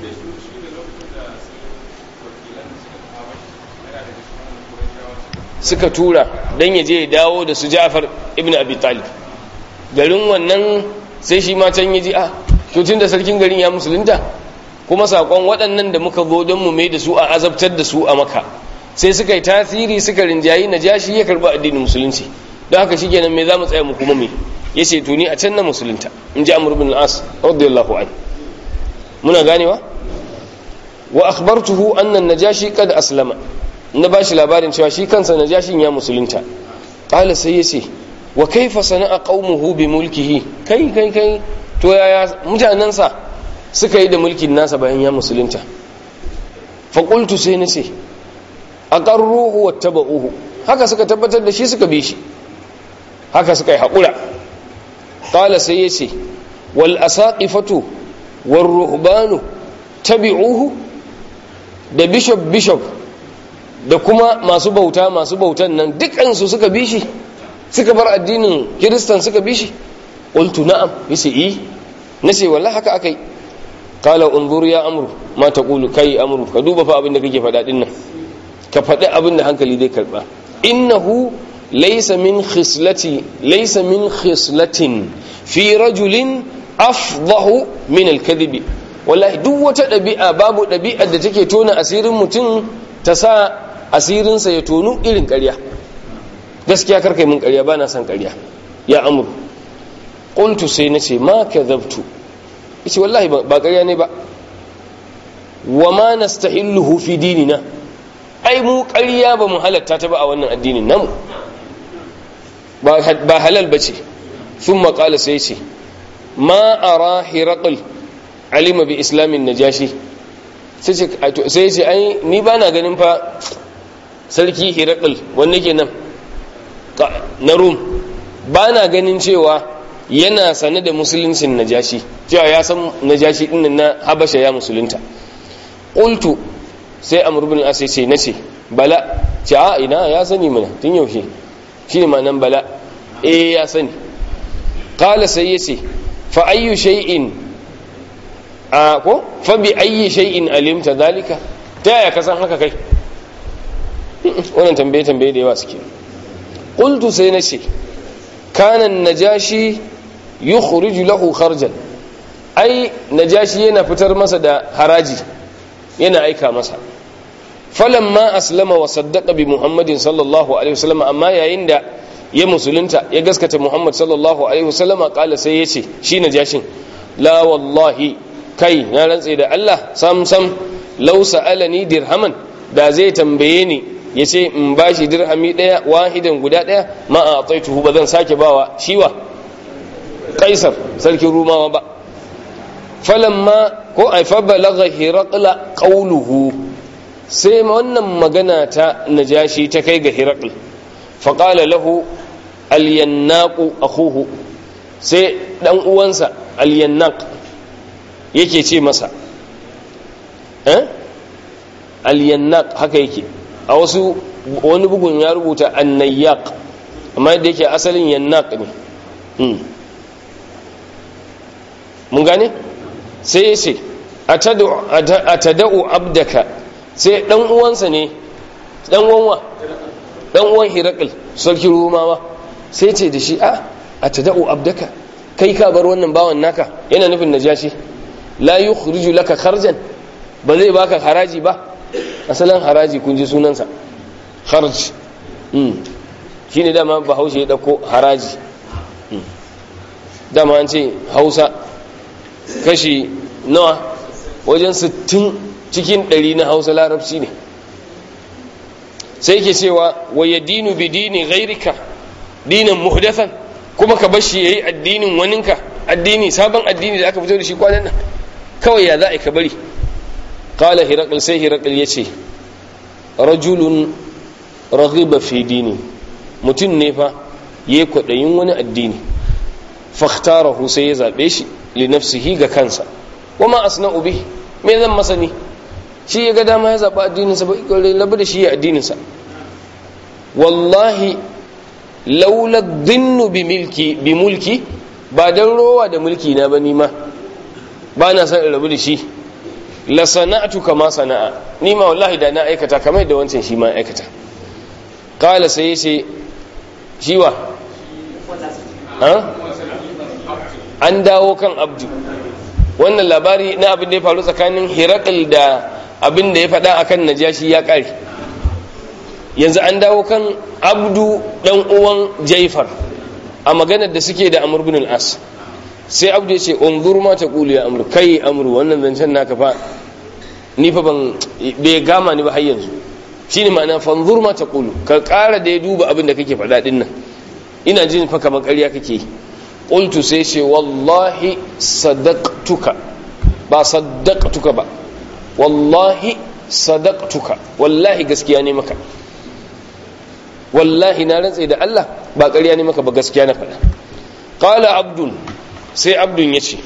suka tura don ya je ya dawo da su ja'far ibn abi talib garin wannan sai shi ma can ya ji a tun da sarkin garin ya musulunta kuma sakon waɗannan da muka zo don mu mai da su a azabtar da su a maka sai suka yi tasiri suka rinjayi na jashi ya karɓi addinin musulunci don haka shi kenan me za mu tsaya mu kuma me ya ce to ni a can na musulunta in ji amur bin as radiyallahu an muna ganewa wa akhbartuhu anna najashi qad aslama na bashi labarin cewa shi kansa najashin ya musulunta qala sai yace wa kaifa sana'a qaumuhu bi mulkihi kai kai kai to yaya mutanansa suka yi da mulkin nasa bayan ya musulunta fa qultu sai nace aqarruhu wattaba'uhu haka suka tabbatar da shi suka bi shi haka suka yi haƙura qala sai yace wal asaqifatu war ruhbanu tabi'uhu da bishop bishop da kuma masu bauta masu bautan nan dukansu suka bi shi suka bar addinin kiristan suka bi shi qultu na'am yace eh nace wallahi haka akai qala unzur ya amru ma taqulu kai amru ka duba fa abin da kake faɗa din nan ka faɗi abin da hankali zai karba innahu laysa min khislati laysa min khislatin fi rajulin afdahu min al-kadhibi wallahi duk wata ɗabi'a babu ɗabi'ar da take tona asirin mutum ta sa asirinsa ya tonu irin ƙarya gaskiya karka yi min ƙarya ba na son ƙarya ya amur ƙultu sai na ce ma ka zabtu ce wallahi ba ƙarya ne ba wa ma na stahilluhu fi dinina ai mu ƙarya ba mu halatta ta ba a wannan addinin namu ba halal ba ce sun maƙala sai ce ma ara hiraƙul alima bi islamin najashi sai ce ai ni ba na ganin fa sarki hirakul wanne ke nan na rum ba na ganin cewa yana sane da musuluncin najashi cewa ya san najashi ɗin na habasha ya musulunta ƙultu sai amur bin asai ce na ce bala ce a ina ya sani mana tun yaushe shine ma'anan bala eh ya sani qala sai yace fa ayyu shay'in a ko fa bi ayyi shay'in alimta dalika ta yaya ka san haka kai wannan tambaye tambaye da yawa suke qultu sai na ce kana najashi yukhriju lahu kharjan ai najashi yana fitar masa da haraji yana aika masa falamma aslama wa saddaqa bi muhammadin sallallahu alaihi wasallam amma yayin da ya musulunta ya gaskata muhammad sallallahu alaihi wasallam kala sai yace shi najashin la wallahi kai na rantse da Allah sam sam law sa'alani dirhaman da zai tambaye ni yace in bashi dirhami daya wahidan guda daya ma a ataituhu ba zan sake bawa shiwa kaisar sarkin rumawa ba falamma ko ai fa balagha hiraqla qawluhu sai wannan magana ta najashi ta kai ga hiraql fa qala lahu al-yannaq akhuhu sai dan uwansa al-yannaq yake ce masa eh al-yannaq haka yake a wasu wani bugun ya rubuta an-nayyaq amma yadda yake asalin yannaq ne mun gane sai ya ce a tada'u abdaka sai dan uwansa ne dan uwanwa dan uwan hirakil sarki rumawa sai ce da shi a a tada'u abdaka kai ka bar wannan bawan naka yana nufin najashi la yukhriju laka kharjan ba zai baka haraji ba asalin haraji kun ji sunansa kharj shine dama bahaushe ya dauko haraji dama an ce hausa kashi nawa wajen 60 cikin 100 na hausa larabci ne sai ke cewa wa ya dinu bi dini ghairika dinan muhdathan kuma ka bashi yayi addinin waninka addini sabon addini da aka fito da shi kwanan nan kawai ya za a ka bari qala hiraqal sai hiraqal yace rajulun raghiba fi dini mutum ne fa yayi kwadayin wani addini fakhtarahu sai ya zabe shi li nafsihi ga kansa wama asna'u bihi me zan masa ni shi ya ga dama ya zaba addininsa ba labu da shi ya addininsa wallahi laula dhinnu bi milki bi mulki ba dan rowa da mulki na ba ni ma ba na san rabu da shi la sana'tu kama sana'a ni ma wallahi da na aikata kamar da wancan shi ma aikata qala sai yace shiwa an dawo kan abdu wannan labari na abin da ya faru tsakanin hirakil da abin da ya faɗa akan najashi ya ƙare yanzu an dawo kan abdu ɗan uwan jaifar a maganar da suke da amur bin as sai abdu ya ce unzur ma ta ƙulu ya amur kai amur wannan zancen naka fa ni fa ban bai gama ni ba har yanzu shine ma'ana fanzur ma ta ƙulu ka ƙara da ya duba abin da kake faɗa ɗin nan ina jin fa kamar ƙarya kake yi qultu sai ce wallahi sadaqtuka ba saddaqtuka ba wallahi sadaqtuka wallahi gaskiya ne maka wallahi na rantse da Allah ba ƙarya ne maka ba gaskiya na faɗa qala abdun sai abdun yace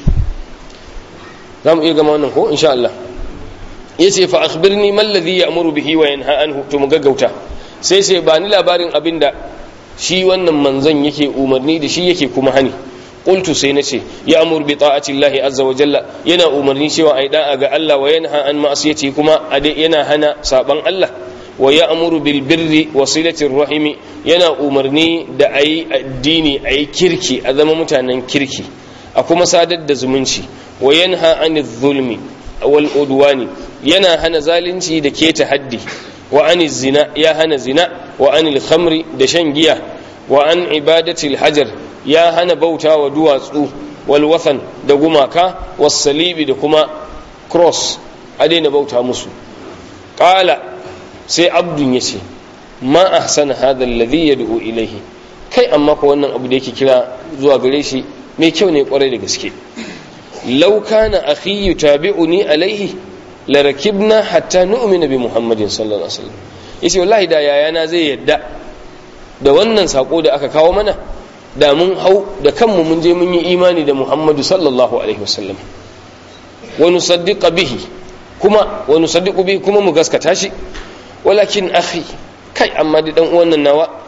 za mu iya gama wannan ko insha Allah yace fa akhbirni man ladhi ya'muru bihi wa yanha anhu to mu gaggauta sai sai ba ni labarin abinda shi wannan manzon yake umarni da shi yake kuma hani qultu sai nace ya amur bi ta'ati Allah azza wa jalla yana umarni cewa ai da'a ga Allah wa yanha an ma'asiyati kuma yana hana saban Allah wa ya'muru bil birri wa silati rahimi yana umarni da ayi addini ayi kirki a zama mutanen kirki a kuma sadar da zumunci wa yanha anil zulmi wal udwani yana hana zalunci da keta haddi wa anil zina ya hana zina wa anil khamri da shan giya wa an ibadatil hajar ya hana bauta wa duwatsu wal wathan da gumaka was salibi da kuma cross a daina bauta musu qala sai abdun yace ma ahsana hadha alladhi yad'u ilayhi kai amma ko wannan abu da yake kira zuwa gare shi mai kyau ne kwarai da gaske law kana akhi yutabi'uni alaihi la rakibna hatta nu'mina bi muhammadin sallallahu alaihi wasallam yace wallahi da yayana zai yadda da wannan sako da aka kawo mana da mun hau da kanmu mun je mun yi imani da muhammadu sallallahu alaihi wasallam wa nusaddiqa bihi kuma wa nusaddiqu bihi kuma mu gaskata shi walakin akhi kai amma da dan uwan nan nawa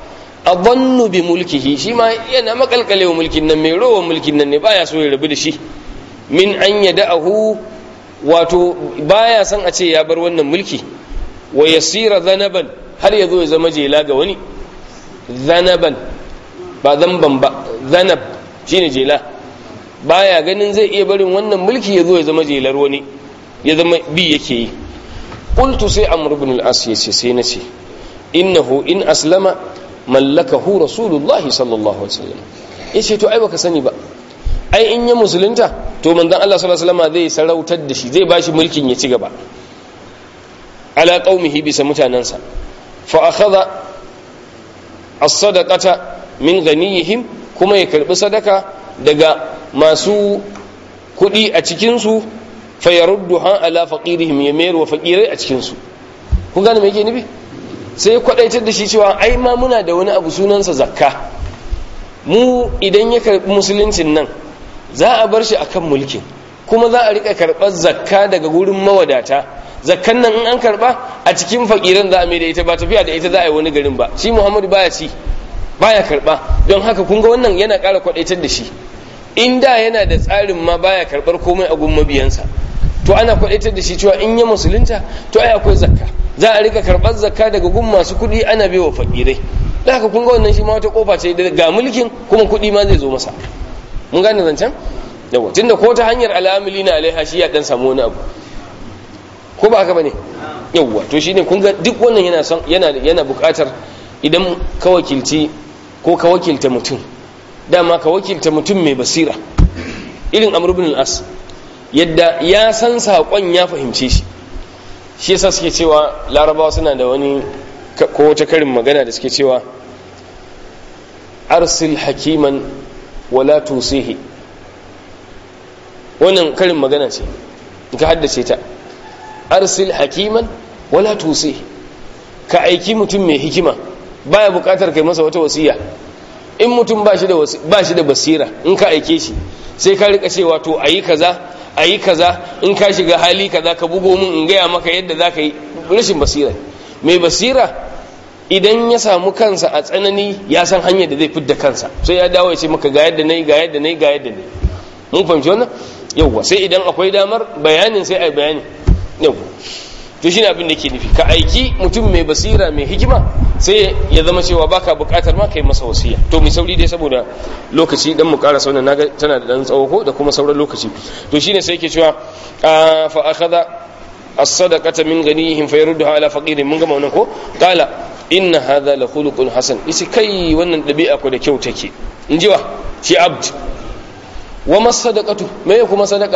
adhannu bi mulkihi shi ma yana makalkale wa mulkin nan mai rowa mulkin nan ne baya so ya rabu da shi min an yada'ahu wato baya san a ce ya bar wannan mulki wa yasira zanaban har ya zo ya zama jela ga wani zanaban ba zamban ba zanab shine jela baya ganin zai iya barin wannan mulki ya zo ya zama jelar wani ya zama bi yake yi qultu sai amr ibn al-as yace sai nace innahu in aslama mallakahu rasulullahi sallallahu alaihi wasallam yace to ai baka sani ba ai in ya musulunta to manzon Allah sallallahu alaihi wasallam zai sarautar da shi zai bashi mulkin ya ci gaba ala qaumihi bisa mutanansa fa akhadha as-sadaqata min ghaniyihim kuma ya karbi sadaka daga masu kudi a cikin su fa yarudduha ala faqirihim ya mayar wa faqirai a cikin su kun gane me yake nufi sai kwadaitar da shi cewa ai ma muna da wani abu sunansa zakka mu idan ya karbi musuluncin nan za a bar shi akan mulkin kuma za a rika karɓar zakka daga gurin mawadata zakkan nan in an karɓa a cikin fakiran za a mai da ita ba tafiya da ita za a yi wani garin ba shi muhammadu baya ci baya karɓa don haka kun ga wannan yana ƙara kwaɗaitar da shi in da yana da tsarin ma baya karɓar komai a gun mabiyansa to ana kwaɗaitar da shi cewa in ya musulunta to ai akwai zakka za a rika karɓar zakka daga gun masu kuɗi ana bai wa fakirai da haka kun ga wannan shi ma wata kofa ce ga mulkin kuma kuɗi ma zai zo masa mun gane zancen yawa tunda ko ta hanyar al'amili na alaiha shi ya dan samu wani abu ko ba haka bane yawa to shine kun ga duk wannan yana son yana yana buƙatar idan ka wakilci ko ka wakilta mutum dama ka wakilta mutum mai basira irin amr ibn al-as yadda ya san saƙon ya fahimce shi shi yasa suke cewa larabawa suna da wani ko wata karin magana da suke cewa arsil hakiman wala tusihi wannan karin magana ce ka haddace ta arsil hakiman wala tusihi ka aiki mutum mai hikima baya bukatar kai masa wata wasiya in mutum ba shi da ba shi da basira in ka aike shi sai ka rika cewa to ayi kaza ayi kaza in ka shiga hali kaza ka bugo mun in gaya maka yadda zaka yi rashin basira mai basira idan ya samu kansa a tsanani ya san hanyar da zai fidda kansa sai ya dawo ya ce maka ga yadda nayi ga yadda nayi ga yadda nayi mun fahimci wannan yawwa sai idan akwai damar bayanin sai ai bayani yawwa to shine abin da ke nufi ka aiki mutum mai basira mai hikima sai ya zama cewa baka bukatar ma kai masa wasiya to mai sauri dai saboda lokaci dan mu ƙara sauna naga tana da dan tsawo ko da kuma sauran lokaci to shine sai yake cewa fa akhadha as-sadaqata min ghanihim fayarudduha ala faqirin mun gama wannan ko qala inna hadha la khuluqun hasan isi kai wannan dabi'a ko da kyau take in ji wa shi abd wa masadaqatu me kuma sadaqa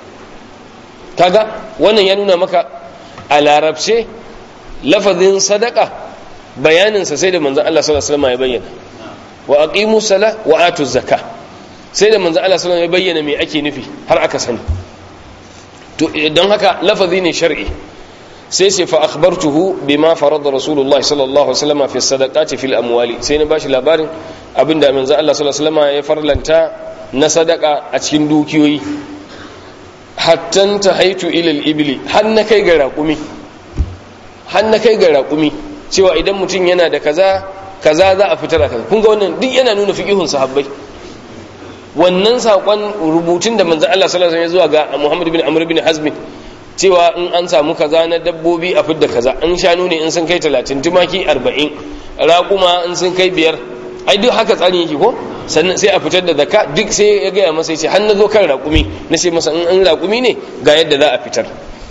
kaga wannan ya nuna maka a larabce lafazin sadaka bayaninsa sai da manzan Allah sallallahu alaihi wasallam ya bayyana wa aqimu sala wa atu zakka sai da manzan Allah sallallahu alaihi wasallam ya bayyana me ake nufi har aka sani to don haka lafazi ne shar'i sai sai fa akhbartuhu bima farada rasulullahi sallallahu alaihi wasallam fi sadaqati fil amwali sai na bashi labarin abinda manzan Allah sallallahu alaihi wasallam ya farlanta na sadaka a cikin dukiyoyi hattan ta haitu ilal ibili har na kai ga raƙumi har na kai ga raƙumi cewa idan mutum yana da kaza kaza za a fitar a kaza kun ga wannan duk yana nuna fiqihun sahabbai wannan saƙon rubutun da manzon Allah sallallahu alaihi wasallam ya zuwa ga Muhammad bin Amr bin Hazm cewa in an samu kaza na dabbobi a fidda kaza in shanu ne in sun kai 30 tumaki 40 raƙuma in sun kai biyar ai duk haka tsarin yake ko sannan sai a fitar da zakka duk sai ya gaya masa yace har na zo kan raƙumi na sai masa in an raƙumi ne ga yadda za a fitar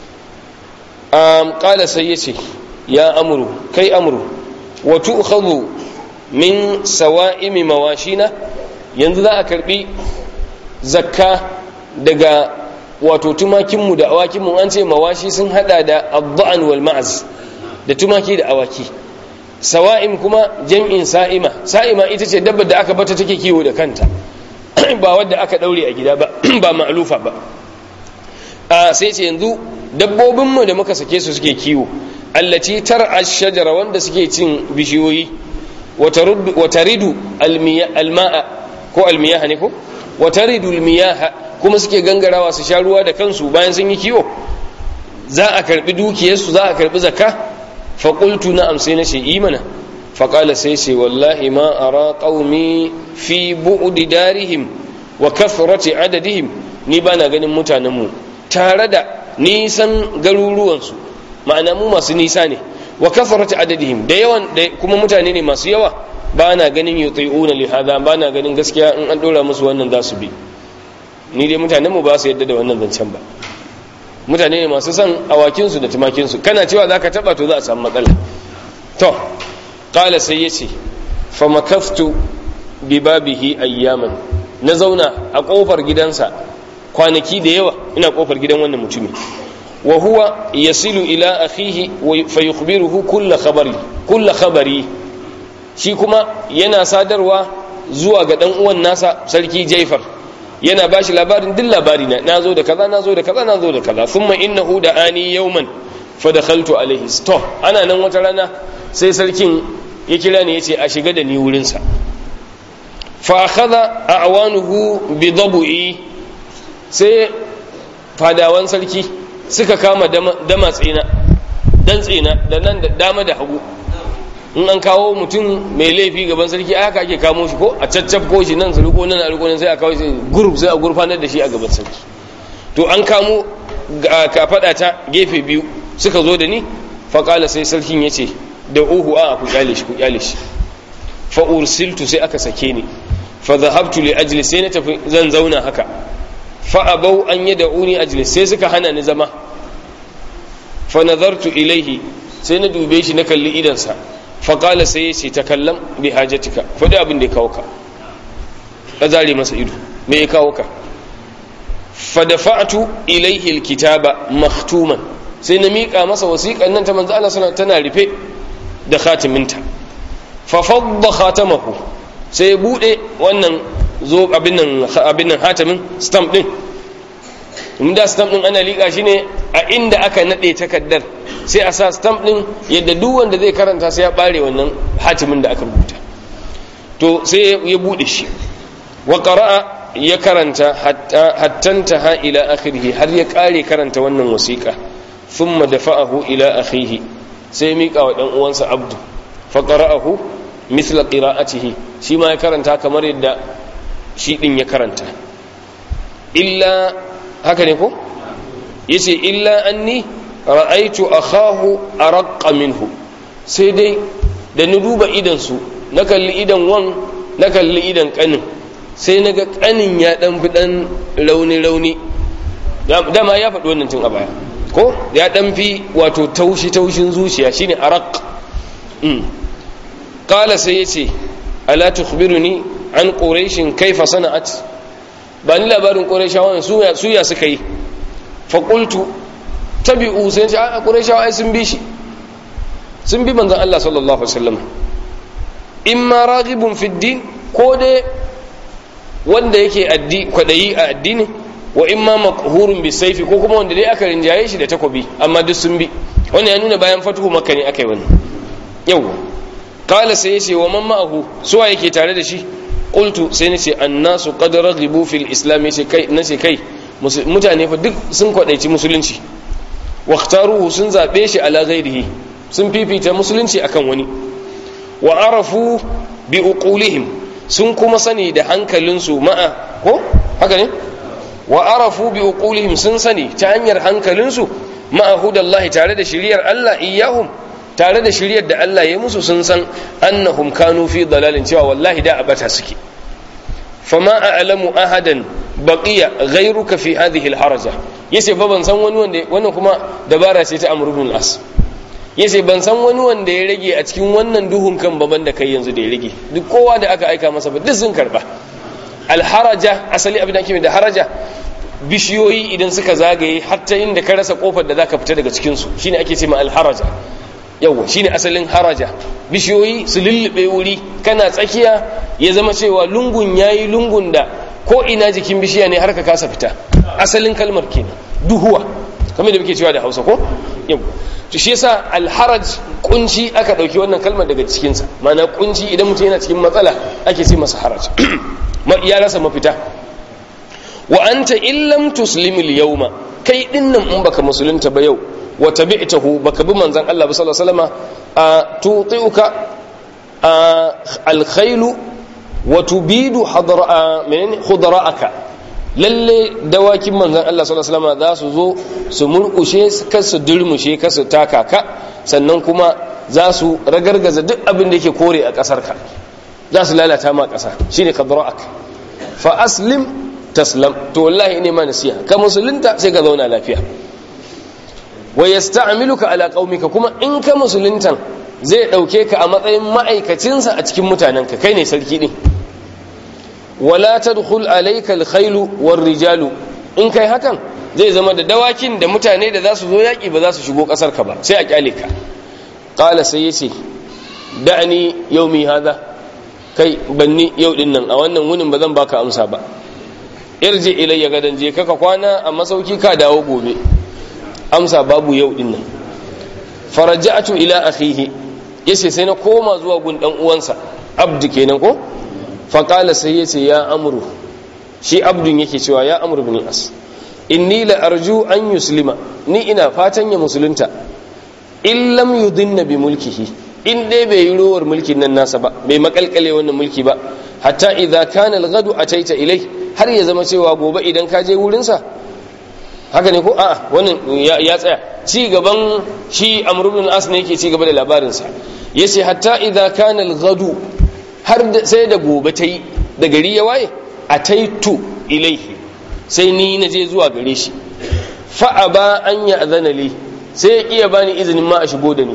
um qala sai yace ya amru kai amru wa tu'khadhu min sawa'imi mawashina yanzu za a karbi zakka daga wato tumakin mu da awakin mu an ce mawashi sun hada da ad-da'n wal ma'az da tumaki da awaki sawa'im kuma jam'in sa'ima sa'ima ita ce dabbar da aka bata take kiwo da kanta ba wadda aka daure a gida ba ba ma'lufa ba a sai ce yanzu dabbobinmu da muka sake su suke kiwo allati tar'a shajara wanda suke cin bishiyoyi wa taridu alma'a ko almiyaha ne ko wa taridu almiyaha kuma suke gangarawa su sha ruwa da kansu bayan sun yi kiwo za a karbi dukiyarsu za a karbi zakka faƙultu na amsai na ce imana faƙala sai ce wallahi ma ara qaumi fi bu'di darihim wa kathrati adadihim ni bana ganin mutanenmu tare da nisan garuruwansu ma'ana mu masu nisa ne wa kathrati adadihim da yawan da kuma mutane ne masu yawa ba na ganin yuti'una li hada ba na ganin gaskiya in an dora musu wannan za su bi ni dai mutanen mu ba su yadda da wannan zancen ba mutane ne masu son awakin su da tumakin su kana cewa zaka taba to za a samu matsala to qala sai yace fa makaftu bi babihi ayyaman na zauna a kofar gidansa kwanaki da yawa ina kofar gidan wannan mutumin wa huwa yasilu ila akhihi fa yukhbiruhu kull khabari kull khabari shi kuma yana sadarwa zuwa ga dan uwan nasa sarki Jaifar yana bashi labarin duk labari na nazo da kaza nazo da kaza nazo da kaza thumma innahu da ani yawman fa dakhaltu alaihi to ana nan wata rana sai sarkin ya kira ni yace a shiga da ni wurin sa fa akhadha a'wanuhu bi dabu'i sai fadawan sarki suka kama dama tsina dan tsina da nan da dama da hagu in an kawo mutum mai laifi gaban sarki a haka ake kamo shi ko a caccafko shi nan su riko nan a riko nan sai a kawo shi guruf sai a gurfanar da shi a gaban sarki to an kamo ka faɗa ta gefe biyu suka zo da ni faƙala sai sarkin ya ce da uhu a ku kyale shi ku kyale shi fa ursiltu sai aka sake ni fa zahabtu li ajli sai na tafi zan zauna haka fa abau an yad'uni ajli sai suka hana ni zama fa nazartu ilaihi sai na dube shi na kalli idansa faƙala sai ya ce ta kallon bi hajjatika faɗi abin da ya kawo ka ka zare masa ido me ya kawo ka fadafa'atu ilaihi alkitaba maktuman sai na miƙa masa wasiƙan nan ta manzo Allah sana tana rufe da khatiminta fa fadda khatamahu sai ya bude wannan zo abin nan abin nan hatamin stamp din inda stamp din ana liƙa shi ne a inda aka nade takaddar sai a sa stamp din yadda duk wanda zai karanta sai ya bare wannan hatimin da aka rubuta to sai ya bude shi wa qara'a ya karanta hatta ha ila akhirih har ya kare karanta wannan wasiqa thumma dafa'ahu ila akhihi sai mika wa dan uwansa abdu fa qara'ahu mithla qira'atihi shi ma ya karanta kamar yadda shi din ya karanta illa haka ne ko yace illa anni ra'aitu akhahu araqqa minhu sai dai da ni duba idan su na kalli idan wan na kalli idan kanin sai na ga kanin ya dan fi dan rauni rauni dama ya faɗi wannan tun a baya ko ya dan fi wato taushi taushin zuciya shine araq mm qala sai yace ala tukhbiruni an quraishin kaifa sana'at ba ni labarin quraishawan su ya su ya suka yi fa qultu tabi'u sai ce a qurayshawa ai sun bi shi sun bi manzon Allah sallallahu alaihi wasallam imma raghibun fi din ko dai wanda yake addi kwadayi a addini wa imma maqhurun bi sayfi ko kuma wanda dai aka rinjaye shi da takobi amma duk sun bi wannan ya nuna bayan fatuhu makka ne akai wannan yawa qala sai yace wa man ma'ahu suwa yake tare da shi qultu sai nace annasu qad raghibu fil islam yace kai nace kai mutane fa duk sun kwadaici musulunci واختاروه sun zabe shi ala ghairihi sun fifita musulunci akan wani wa arafu bi uqulihim sun kuma sani da hankalinsu ma'a ko haka ne wa arafu bi uqulihim sun sani ta hanyar hankalinsu ma'a hudallahi tare da shiriyar Allah iyahum tare da shiriyar da Allah ya musu sun san annahum kanu fi dalalin cewa wallahi da abata suke fama a'lamu ahadan baqiya ghayruka fi hadhihi alharaja yace ba ban san wani wanda wannan kuma dabara ce ta Amr ibn al-As yace ban san wani wanda ya rage a cikin wannan duhun kan baban da kai yanzu da ya rage duk kowa da aka aika masa ba duk sun karba alharaja asali abin da ake da haraja bishiyoyi idan suka zagaye hatta inda ka rasa kofar da zaka fita daga cikin su shine ake ce ma alharaja yawa shine asalin haraja bishiyoyi su lullube wuri kana tsakiya ya zama cewa lungun yayi lungun da ko ina jikin bishiya ne har ka kasa fita asalin kalmar kenan duhuwa kamar da muke cewa da Hausa ko yawa to shi yasa alharaj kunci aka dauki wannan kalmar daga cikin sa ma'ana kunci idan mutum yana cikin matsala ake ce masa haraj ya rasa mafita wa anta illam tuslimil yawma kai dinnan in baka musulunta ba yau wa tabi'tahu baka bi manzon Allah sallallahu alaihi wasallam a tuti'uka alkhailu wa tubidu khudra'aka lalle dawakin manzon Allah sallallahu alaihi wasallam za su zo su murkushe kar su durmushe kar su taka ka sannan kuma za su ragargaza duk abin da yake kore a kasar ka za su lalata ma kasa shine khudra'aka fa aslim taslam to wallahi ne ma nasiha ka musulunta sai ka zauna lafiya wa yasta'miluka ala qaumika kuma in ka musuluntan zai dauke ka a matsayin ma'aikacinsa a cikin mutanenka kai ne sarki din wala tadkhul alayka alkhayl rijalu in kai hakan zai zama da dawakin da mutane da za su zo yaki ba za su shigo kasar ka ba sai a kyale ka qala sai yace da'ani yaumi hada kai banni yau din nan a wannan wunin ba zan baka amsa ba irji ilayya gadan je kaka kwana a masauki ka dawo gobe amsa babu yau din nan faraja'tu ila akhihi yace sai na koma zuwa gun dan uwansa abdu kenan ko fa qala sai yace ya amru shi abdun yake cewa ya amru bin as inni la arju an yuslima ni ina fatan ya musulunta in lam yudinna bi mulkihi in dai bai yi rowar mulkin nan nasa ba bai makalkale wannan mulki ba hatta idza kana al-ghadu ataita ilai har ya zama cewa gobe idan ka je wurinsa haka ne ko a'a wannan ya tsaya ci gaban shi amr ibn as ne yake ci gaba da labarin sa yace hatta idza kana al-ghadu har sai da gobe tai da gari ya waye ataitu ilaihi sai ni na je zuwa gare shi fa aba an ya azana li sai ya kiya bani izinin ma a shigo da ni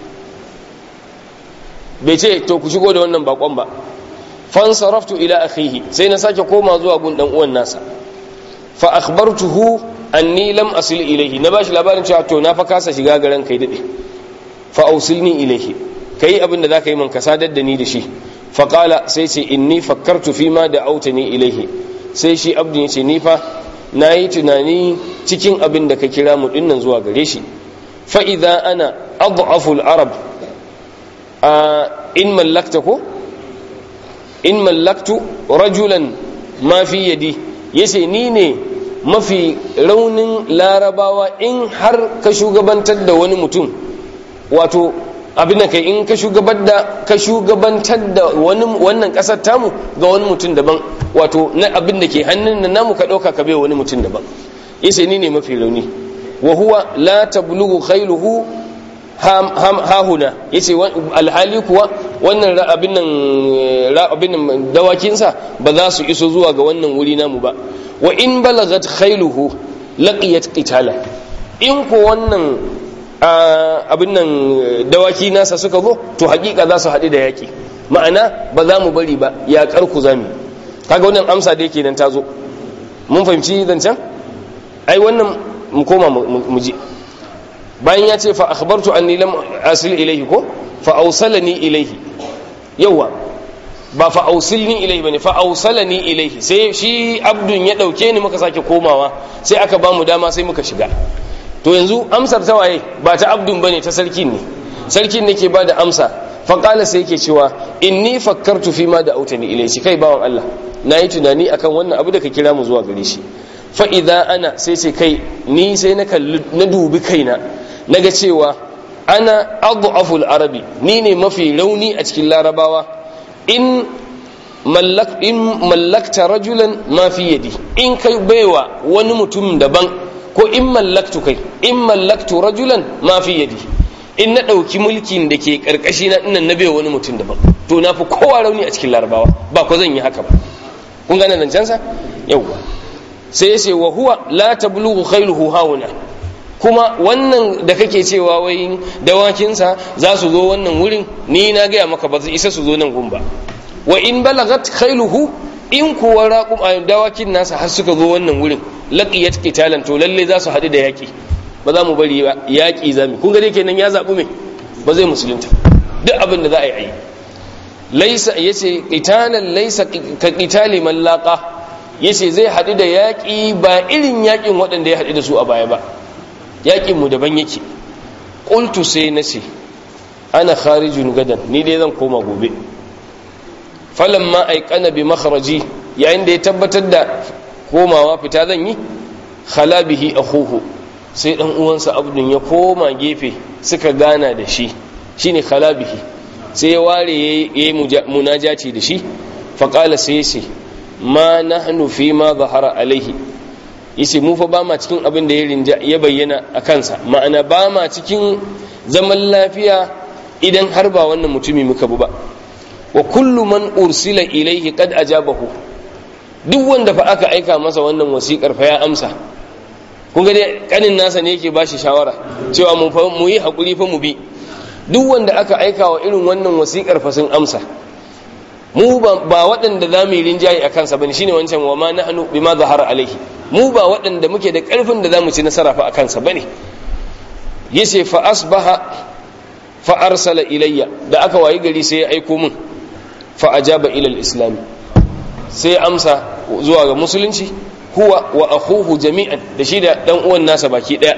bai ce to ku shigo da wannan bakon ba fansaraftu ila akhihi sai na sake koma zuwa gun dan uwan nasa fa akhbartuhu anni lam asil ilayhi na bashi labarin cewa to na fa kasa shiga garan kai dade fa ausilni ilayhi kai abin da zaka yi man ka sadar da ni da shi fa qala sai ce inni fakkartu fi ma da'awtani ilayhi sai shi abdin yace ni fa nayi tunani cikin abin da ka kira mu dinnan zuwa gare shi fa idza ana adhafu al-arab in mallakta ko in mallaktu rajulan ma fi yadi yace ni ne mafi raunin larabawa in har ka shugabantar da wani mutum wato abin da kai in ka shugabantar da ka shugabantar da wani wannan kasar tamu ga wani mutum daban wato na abin da ke hannun nan namu ka dauka ka bai wani mutum daban yace ni ne mafi rauni wa huwa la tablughu khailuhu hahuna ya ce alhali kuwa wannan abin nan dawakinsa ba za su iso zuwa ga wannan wuri namu ba wa in balagat khailuhu laqiyat qitala in ko wannan abin nan dawaki nasa suka zo to hakika za su haɗu da yaƙi ma'ana ba za mu bari ba yaƙar ku zami kaga wannan amsa da yake nan ta zo mun fahimci zancen ai wannan mu koma mu ji bayan ya ce fa akhbartu anni lam asil ilayhi ko fa awsalani ilayhi yawa ba fa awsilni ilayhi bane fa awsalani ilayhi sai shi abdun ya dauke ni muka sake komawa sai aka ba mu dama sai muka shiga to yanzu amsar ta waye ba ta abdun bane ta sarkin ne sarkin ne ke ba da amsa fa qala sai yake cewa inni fakkartu fi ma da autani ilayhi kai bawan Allah nayi tunani akan wannan abu da ka kira mu zuwa gare shi fa idza ana sai ce kai ni sai na kalli na dubi kaina naga cewa ana adhaful arabi ni ne mafi rauni a cikin larabawa in mallak in mallakta rajulan ma fi yadi in kai baiwa wani mutum daban ko in mallaktu kai in mallaktu rajulan ma fi yadi in na dauki mulkin da ke karkashi na dinnan na baiwa wani mutum daban to na fi kowa rauni a cikin larabawa ba ko zan yi haka ba kun gane zancensa yawwa sai ya ce wa huwa la tablughu khailuhu hauna kuma wannan da kake cewa wai dawakinsa za su zo wannan wurin ni na gaya maka ba zai isa su zo nan gun ba wa in balagat khailuhu in kuwa raqum dawakin nasa har suka zo wannan wurin laqiyat qitalan to lalle za su haɗu da yaki ba za mu bari ba yaki zami kun ga dai kenan ya zabu me ba zai musulunta duk abin da za a yi ayi laisa yace qitalan laisa ka qitali man laqa yace zai haɗu da yaki ba irin yakin waɗanda ya haɗu da su a baya ba yakin mu daban yake qultu sai nace ana kharijun gadan ni dai zan koma gobe falamma aikana bi makharaji yayin da ya tabbatar da komawa fita zan yi khala bihi akhuhu sai dan uwansa abdun ya koma gefe suka gana da shi shine khala bihi sai ya ware ya yi munajaci da shi faƙala sai ya ce ma nahnu fi ma zahara alaihi yace mu fa ba ma cikin abin da ya rinja ya bayyana a kansa ma'ana ba ma cikin zaman lafiya idan har ba wannan mutumi muka bu ba wa kullu man ursila ilaihi qad ajabahu duk wanda fa aka aika masa wannan wasiƙar fa ya amsa kun ga dai kanin nasa ne yake bashi shawara cewa mu fa mu yi hakuri fa mu bi duk wanda aka aika wa irin wannan wasiƙar fa sun amsa mu ba waɗanda za mu yi rinjaye a kansa bane shine wancan wa ma nahnu bima zahara alaihi mu ba waɗanda muke da ƙarfin da za mu ci nasara fa a kansa bane yace fa asbaha fa arsala ilayya da aka wayi gari sai ya aiko min fa ajaba ila al-islam sai amsa zuwa ga musulunci huwa wa akhuhu jami'an da shi da dan uwan nasa baki daya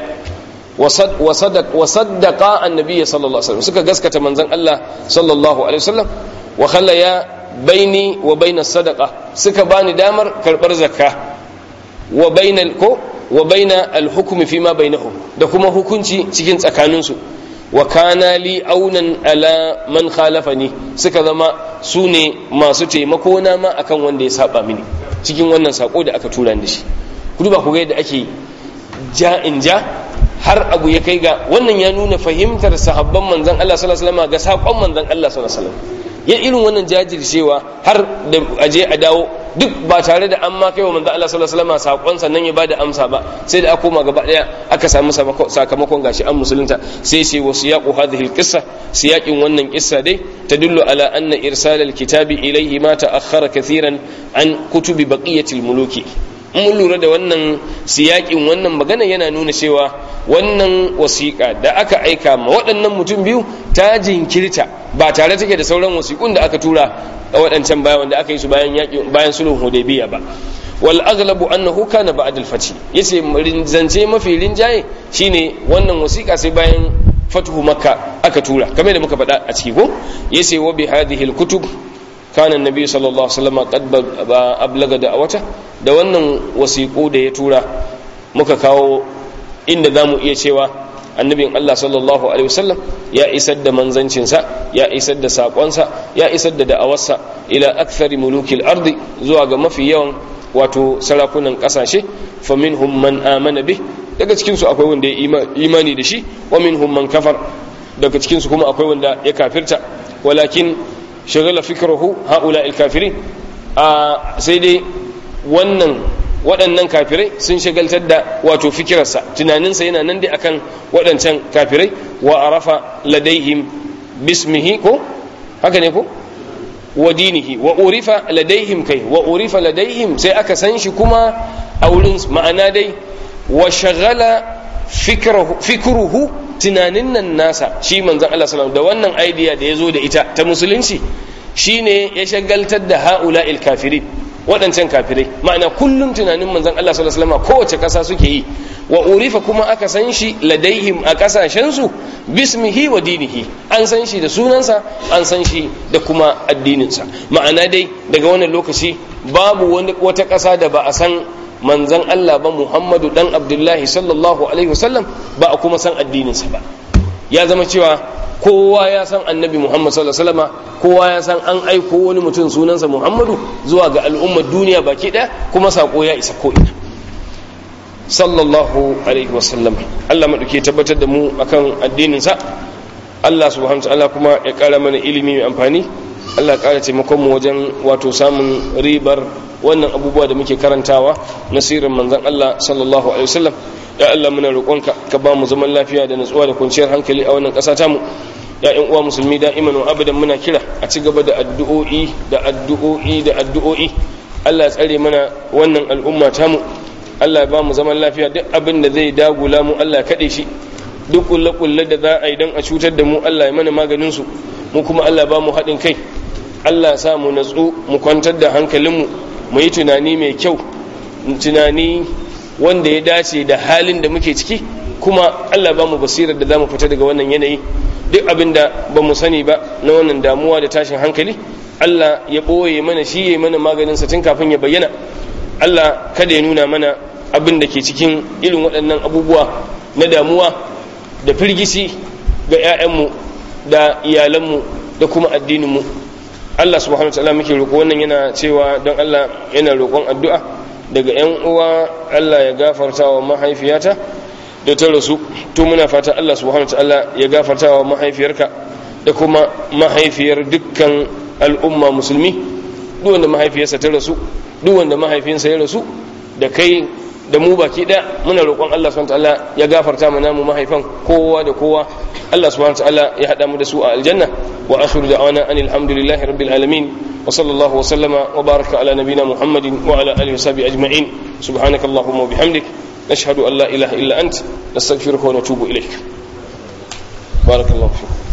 wa saddaqa annabi sallallahu alaihi wasallam suka gaskata manzon Allah sallallahu alaihi wasallam wa khallaya baini wa bainas sadaqa suka bani damar karbar zakka wa bainal ko wa baina al-hukm fi ma bainahum da kuma hukunci cikin tsakaninsu wa kana li aunan ala man khalafani suka zama su ne masu taimako na ma akan wanda ya saba mini cikin wannan sako da aka tura da shi ku duba ku ga yadda ake ja in ja har abu ya kai ga wannan ya nuna fahimtar sahabban manzon Allah sallallahu alaihi wasallam ga sakon manzon Allah sallallahu alaihi wasallam ya irin wannan jajircewa har da aje a dawo duk ba tare da an ma kai wa manzo Allah sallallahu alaihi wasallam sakon sannan ya bada amsa ba sai da aka koma gaba daya aka samu sakamakon gashi an musulunta sai sai wasu yaqu hadhihi alqissa siyaqin wannan kissa dai tadullu ala anna irsal alkitabi ilayhi ma ta'akhkhara kathiran an kutubi baqiyatil muluki mun lura da wannan siyakin wannan magana yana nuna cewa wannan wasiƙa da aka aika ma waɗannan mutum biyu ta jinkirta ba tare take da sauran wasiƙun da aka tura a waɗancan bayan wanda aka yi su bayan yaƙi bayan sulhun hudaybiya ba wal aghlabu annahu kana ba'd al fath yace zance mafi rinjaye shine wannan wasiƙa sai bayan fatuhu makka aka tura kamar da muka faɗa a ciki ko yace wa bi hadhihi al kutub kana annabi sallallahu alaihi wasallam qad ablaga da'awata da wannan wasiƙu da ya tura muka kawo inda zamu iya cewa annabin Allah sallallahu alaihi wasallam ya isar da manzancinsa ya isar da saƙonsa ya isar da da'awarsa ila akthari mulukil ardi zuwa ga mafi yawan wato sarakunan ƙasashe fa minhum man amana bih daga cikin su akwai wanda ya imani da shi wa minhum man kafar daga cikin su kuma akwai wanda ya kafirta walakin shagala fikrahu haula kafirin a sai dai wannan waɗannan kafirai sun shagaltar da wato fikirarsa tunaninsa yana nan dai akan waɗancan kafirai wa arafa ladaihim bismihi ko haka ne ko wa dinihi wa urifa ladaihim kai wa urifa ladaihim sai aka san shi kuma a wurin ma'ana dai wa shagala fikruhu tunanin nan nasa shi manzon Allah sallallahu da wannan idea da ya zo da ita ta musulunci shine ya shagaltar da haula'il kafirin waɗancan kafirai ma'ana kullum tunanin manzon Allah sallallahu alaihi wasallam kowace ƙasa suke yi wa urifa kuma aka san shi ladaihim a ƙasashen su bismihi wa dinihi an san shi da sunansa an san shi da kuma addininsa ma'ana dai daga wannan lokaci babu wani wata ƙasa da ba a san manzon Allah ba Muhammadu dan Abdullahi sallallahu alaihi wasallam ba a kuma san addininsa ba ya zama cewa kowa ya san annabi muhammad sallallahu alaihi wasallam kowa ya san an aiko wani mutum sunansa muhammadu zuwa ga al'ummar duniya baki daya kuma sako ya isa ko ina sallallahu alaihi wasallam Allah madauke tabbatar da mu akan addinin sa Allah subhanahu wa ta'ala kuma ya kara mana ilimi mai amfani Allah kara taimakon mu wajen wato samun ribar wannan abubuwa da muke karantawa na sirrin manzon Allah sallallahu alaihi wasallam ya Allah muna roƙonka ka ba mu zaman lafiya da nutsuwa da kwanciyar hankali a wannan ƙasa tamu ya ƴan uwa musulmi da'iman wa abadan muna kira a ci gaba da addu'o'i da addu'o'i da addu'o'i Allah ya tsare mana wannan al'umma tamu Allah ya ba mu zaman lafiya duk abin da zai dagula mu Allah ya kaɗe shi duk kulle-kulle da za a yi don a cutar da mu Allah ya mana maganin su mu kuma Allah ba mu haɗin kai Allah ya sa mu natsu mu kwantar da hankalinmu mu yi tunani mai kyau tunani wanda ya dace da halin da muke ciki kuma Allah ba mu basirar da za mu fita daga wannan yanayi duk abin da ba mu sani ba na wannan damuwa da tashin hankali Allah ya ɓoye mana shi ya mana maganin sa tun kafin ya bayyana Allah kada ya nuna mana abin da ke cikin irin waɗannan abubuwa na damuwa da firgici ga 'ya'yanmu da iyalanmu da da kuma addinin mu Allah subhanahu wa ta'ala muke roƙo wannan yana cewa don Allah yana roƙon addu'a daga ƴan uwa Allah ya gafarta wa mahaifiyata da ta rasu to muna fata Allah subhanahu wa ta'ala ya gafarta wa mahaifiyarka da kuma mahaifiyar dukkan al'umma musulmi duk wanda mahaifiyarsa ta rasu duk wanda mahaifinsa ya rasu da kai da mu baki daya muna roƙon Allah subhanahu wataala ya gafarta mana mu mahaifan kowa da kowa Allah subhanahu wataala ya hada mu da su a aljanna wa akhiru da'wana anil hamdulillahi rabbil alamin wa sallallahu wa sallama wa baraka ala nabiyyina muhammadin wa ala alihi wa sahbihi ajma'in subhanakallahumma wa bihamdik nashhadu an la ilaha illa ant nastaghfiruka wa natubu ilaik barakallahu fiik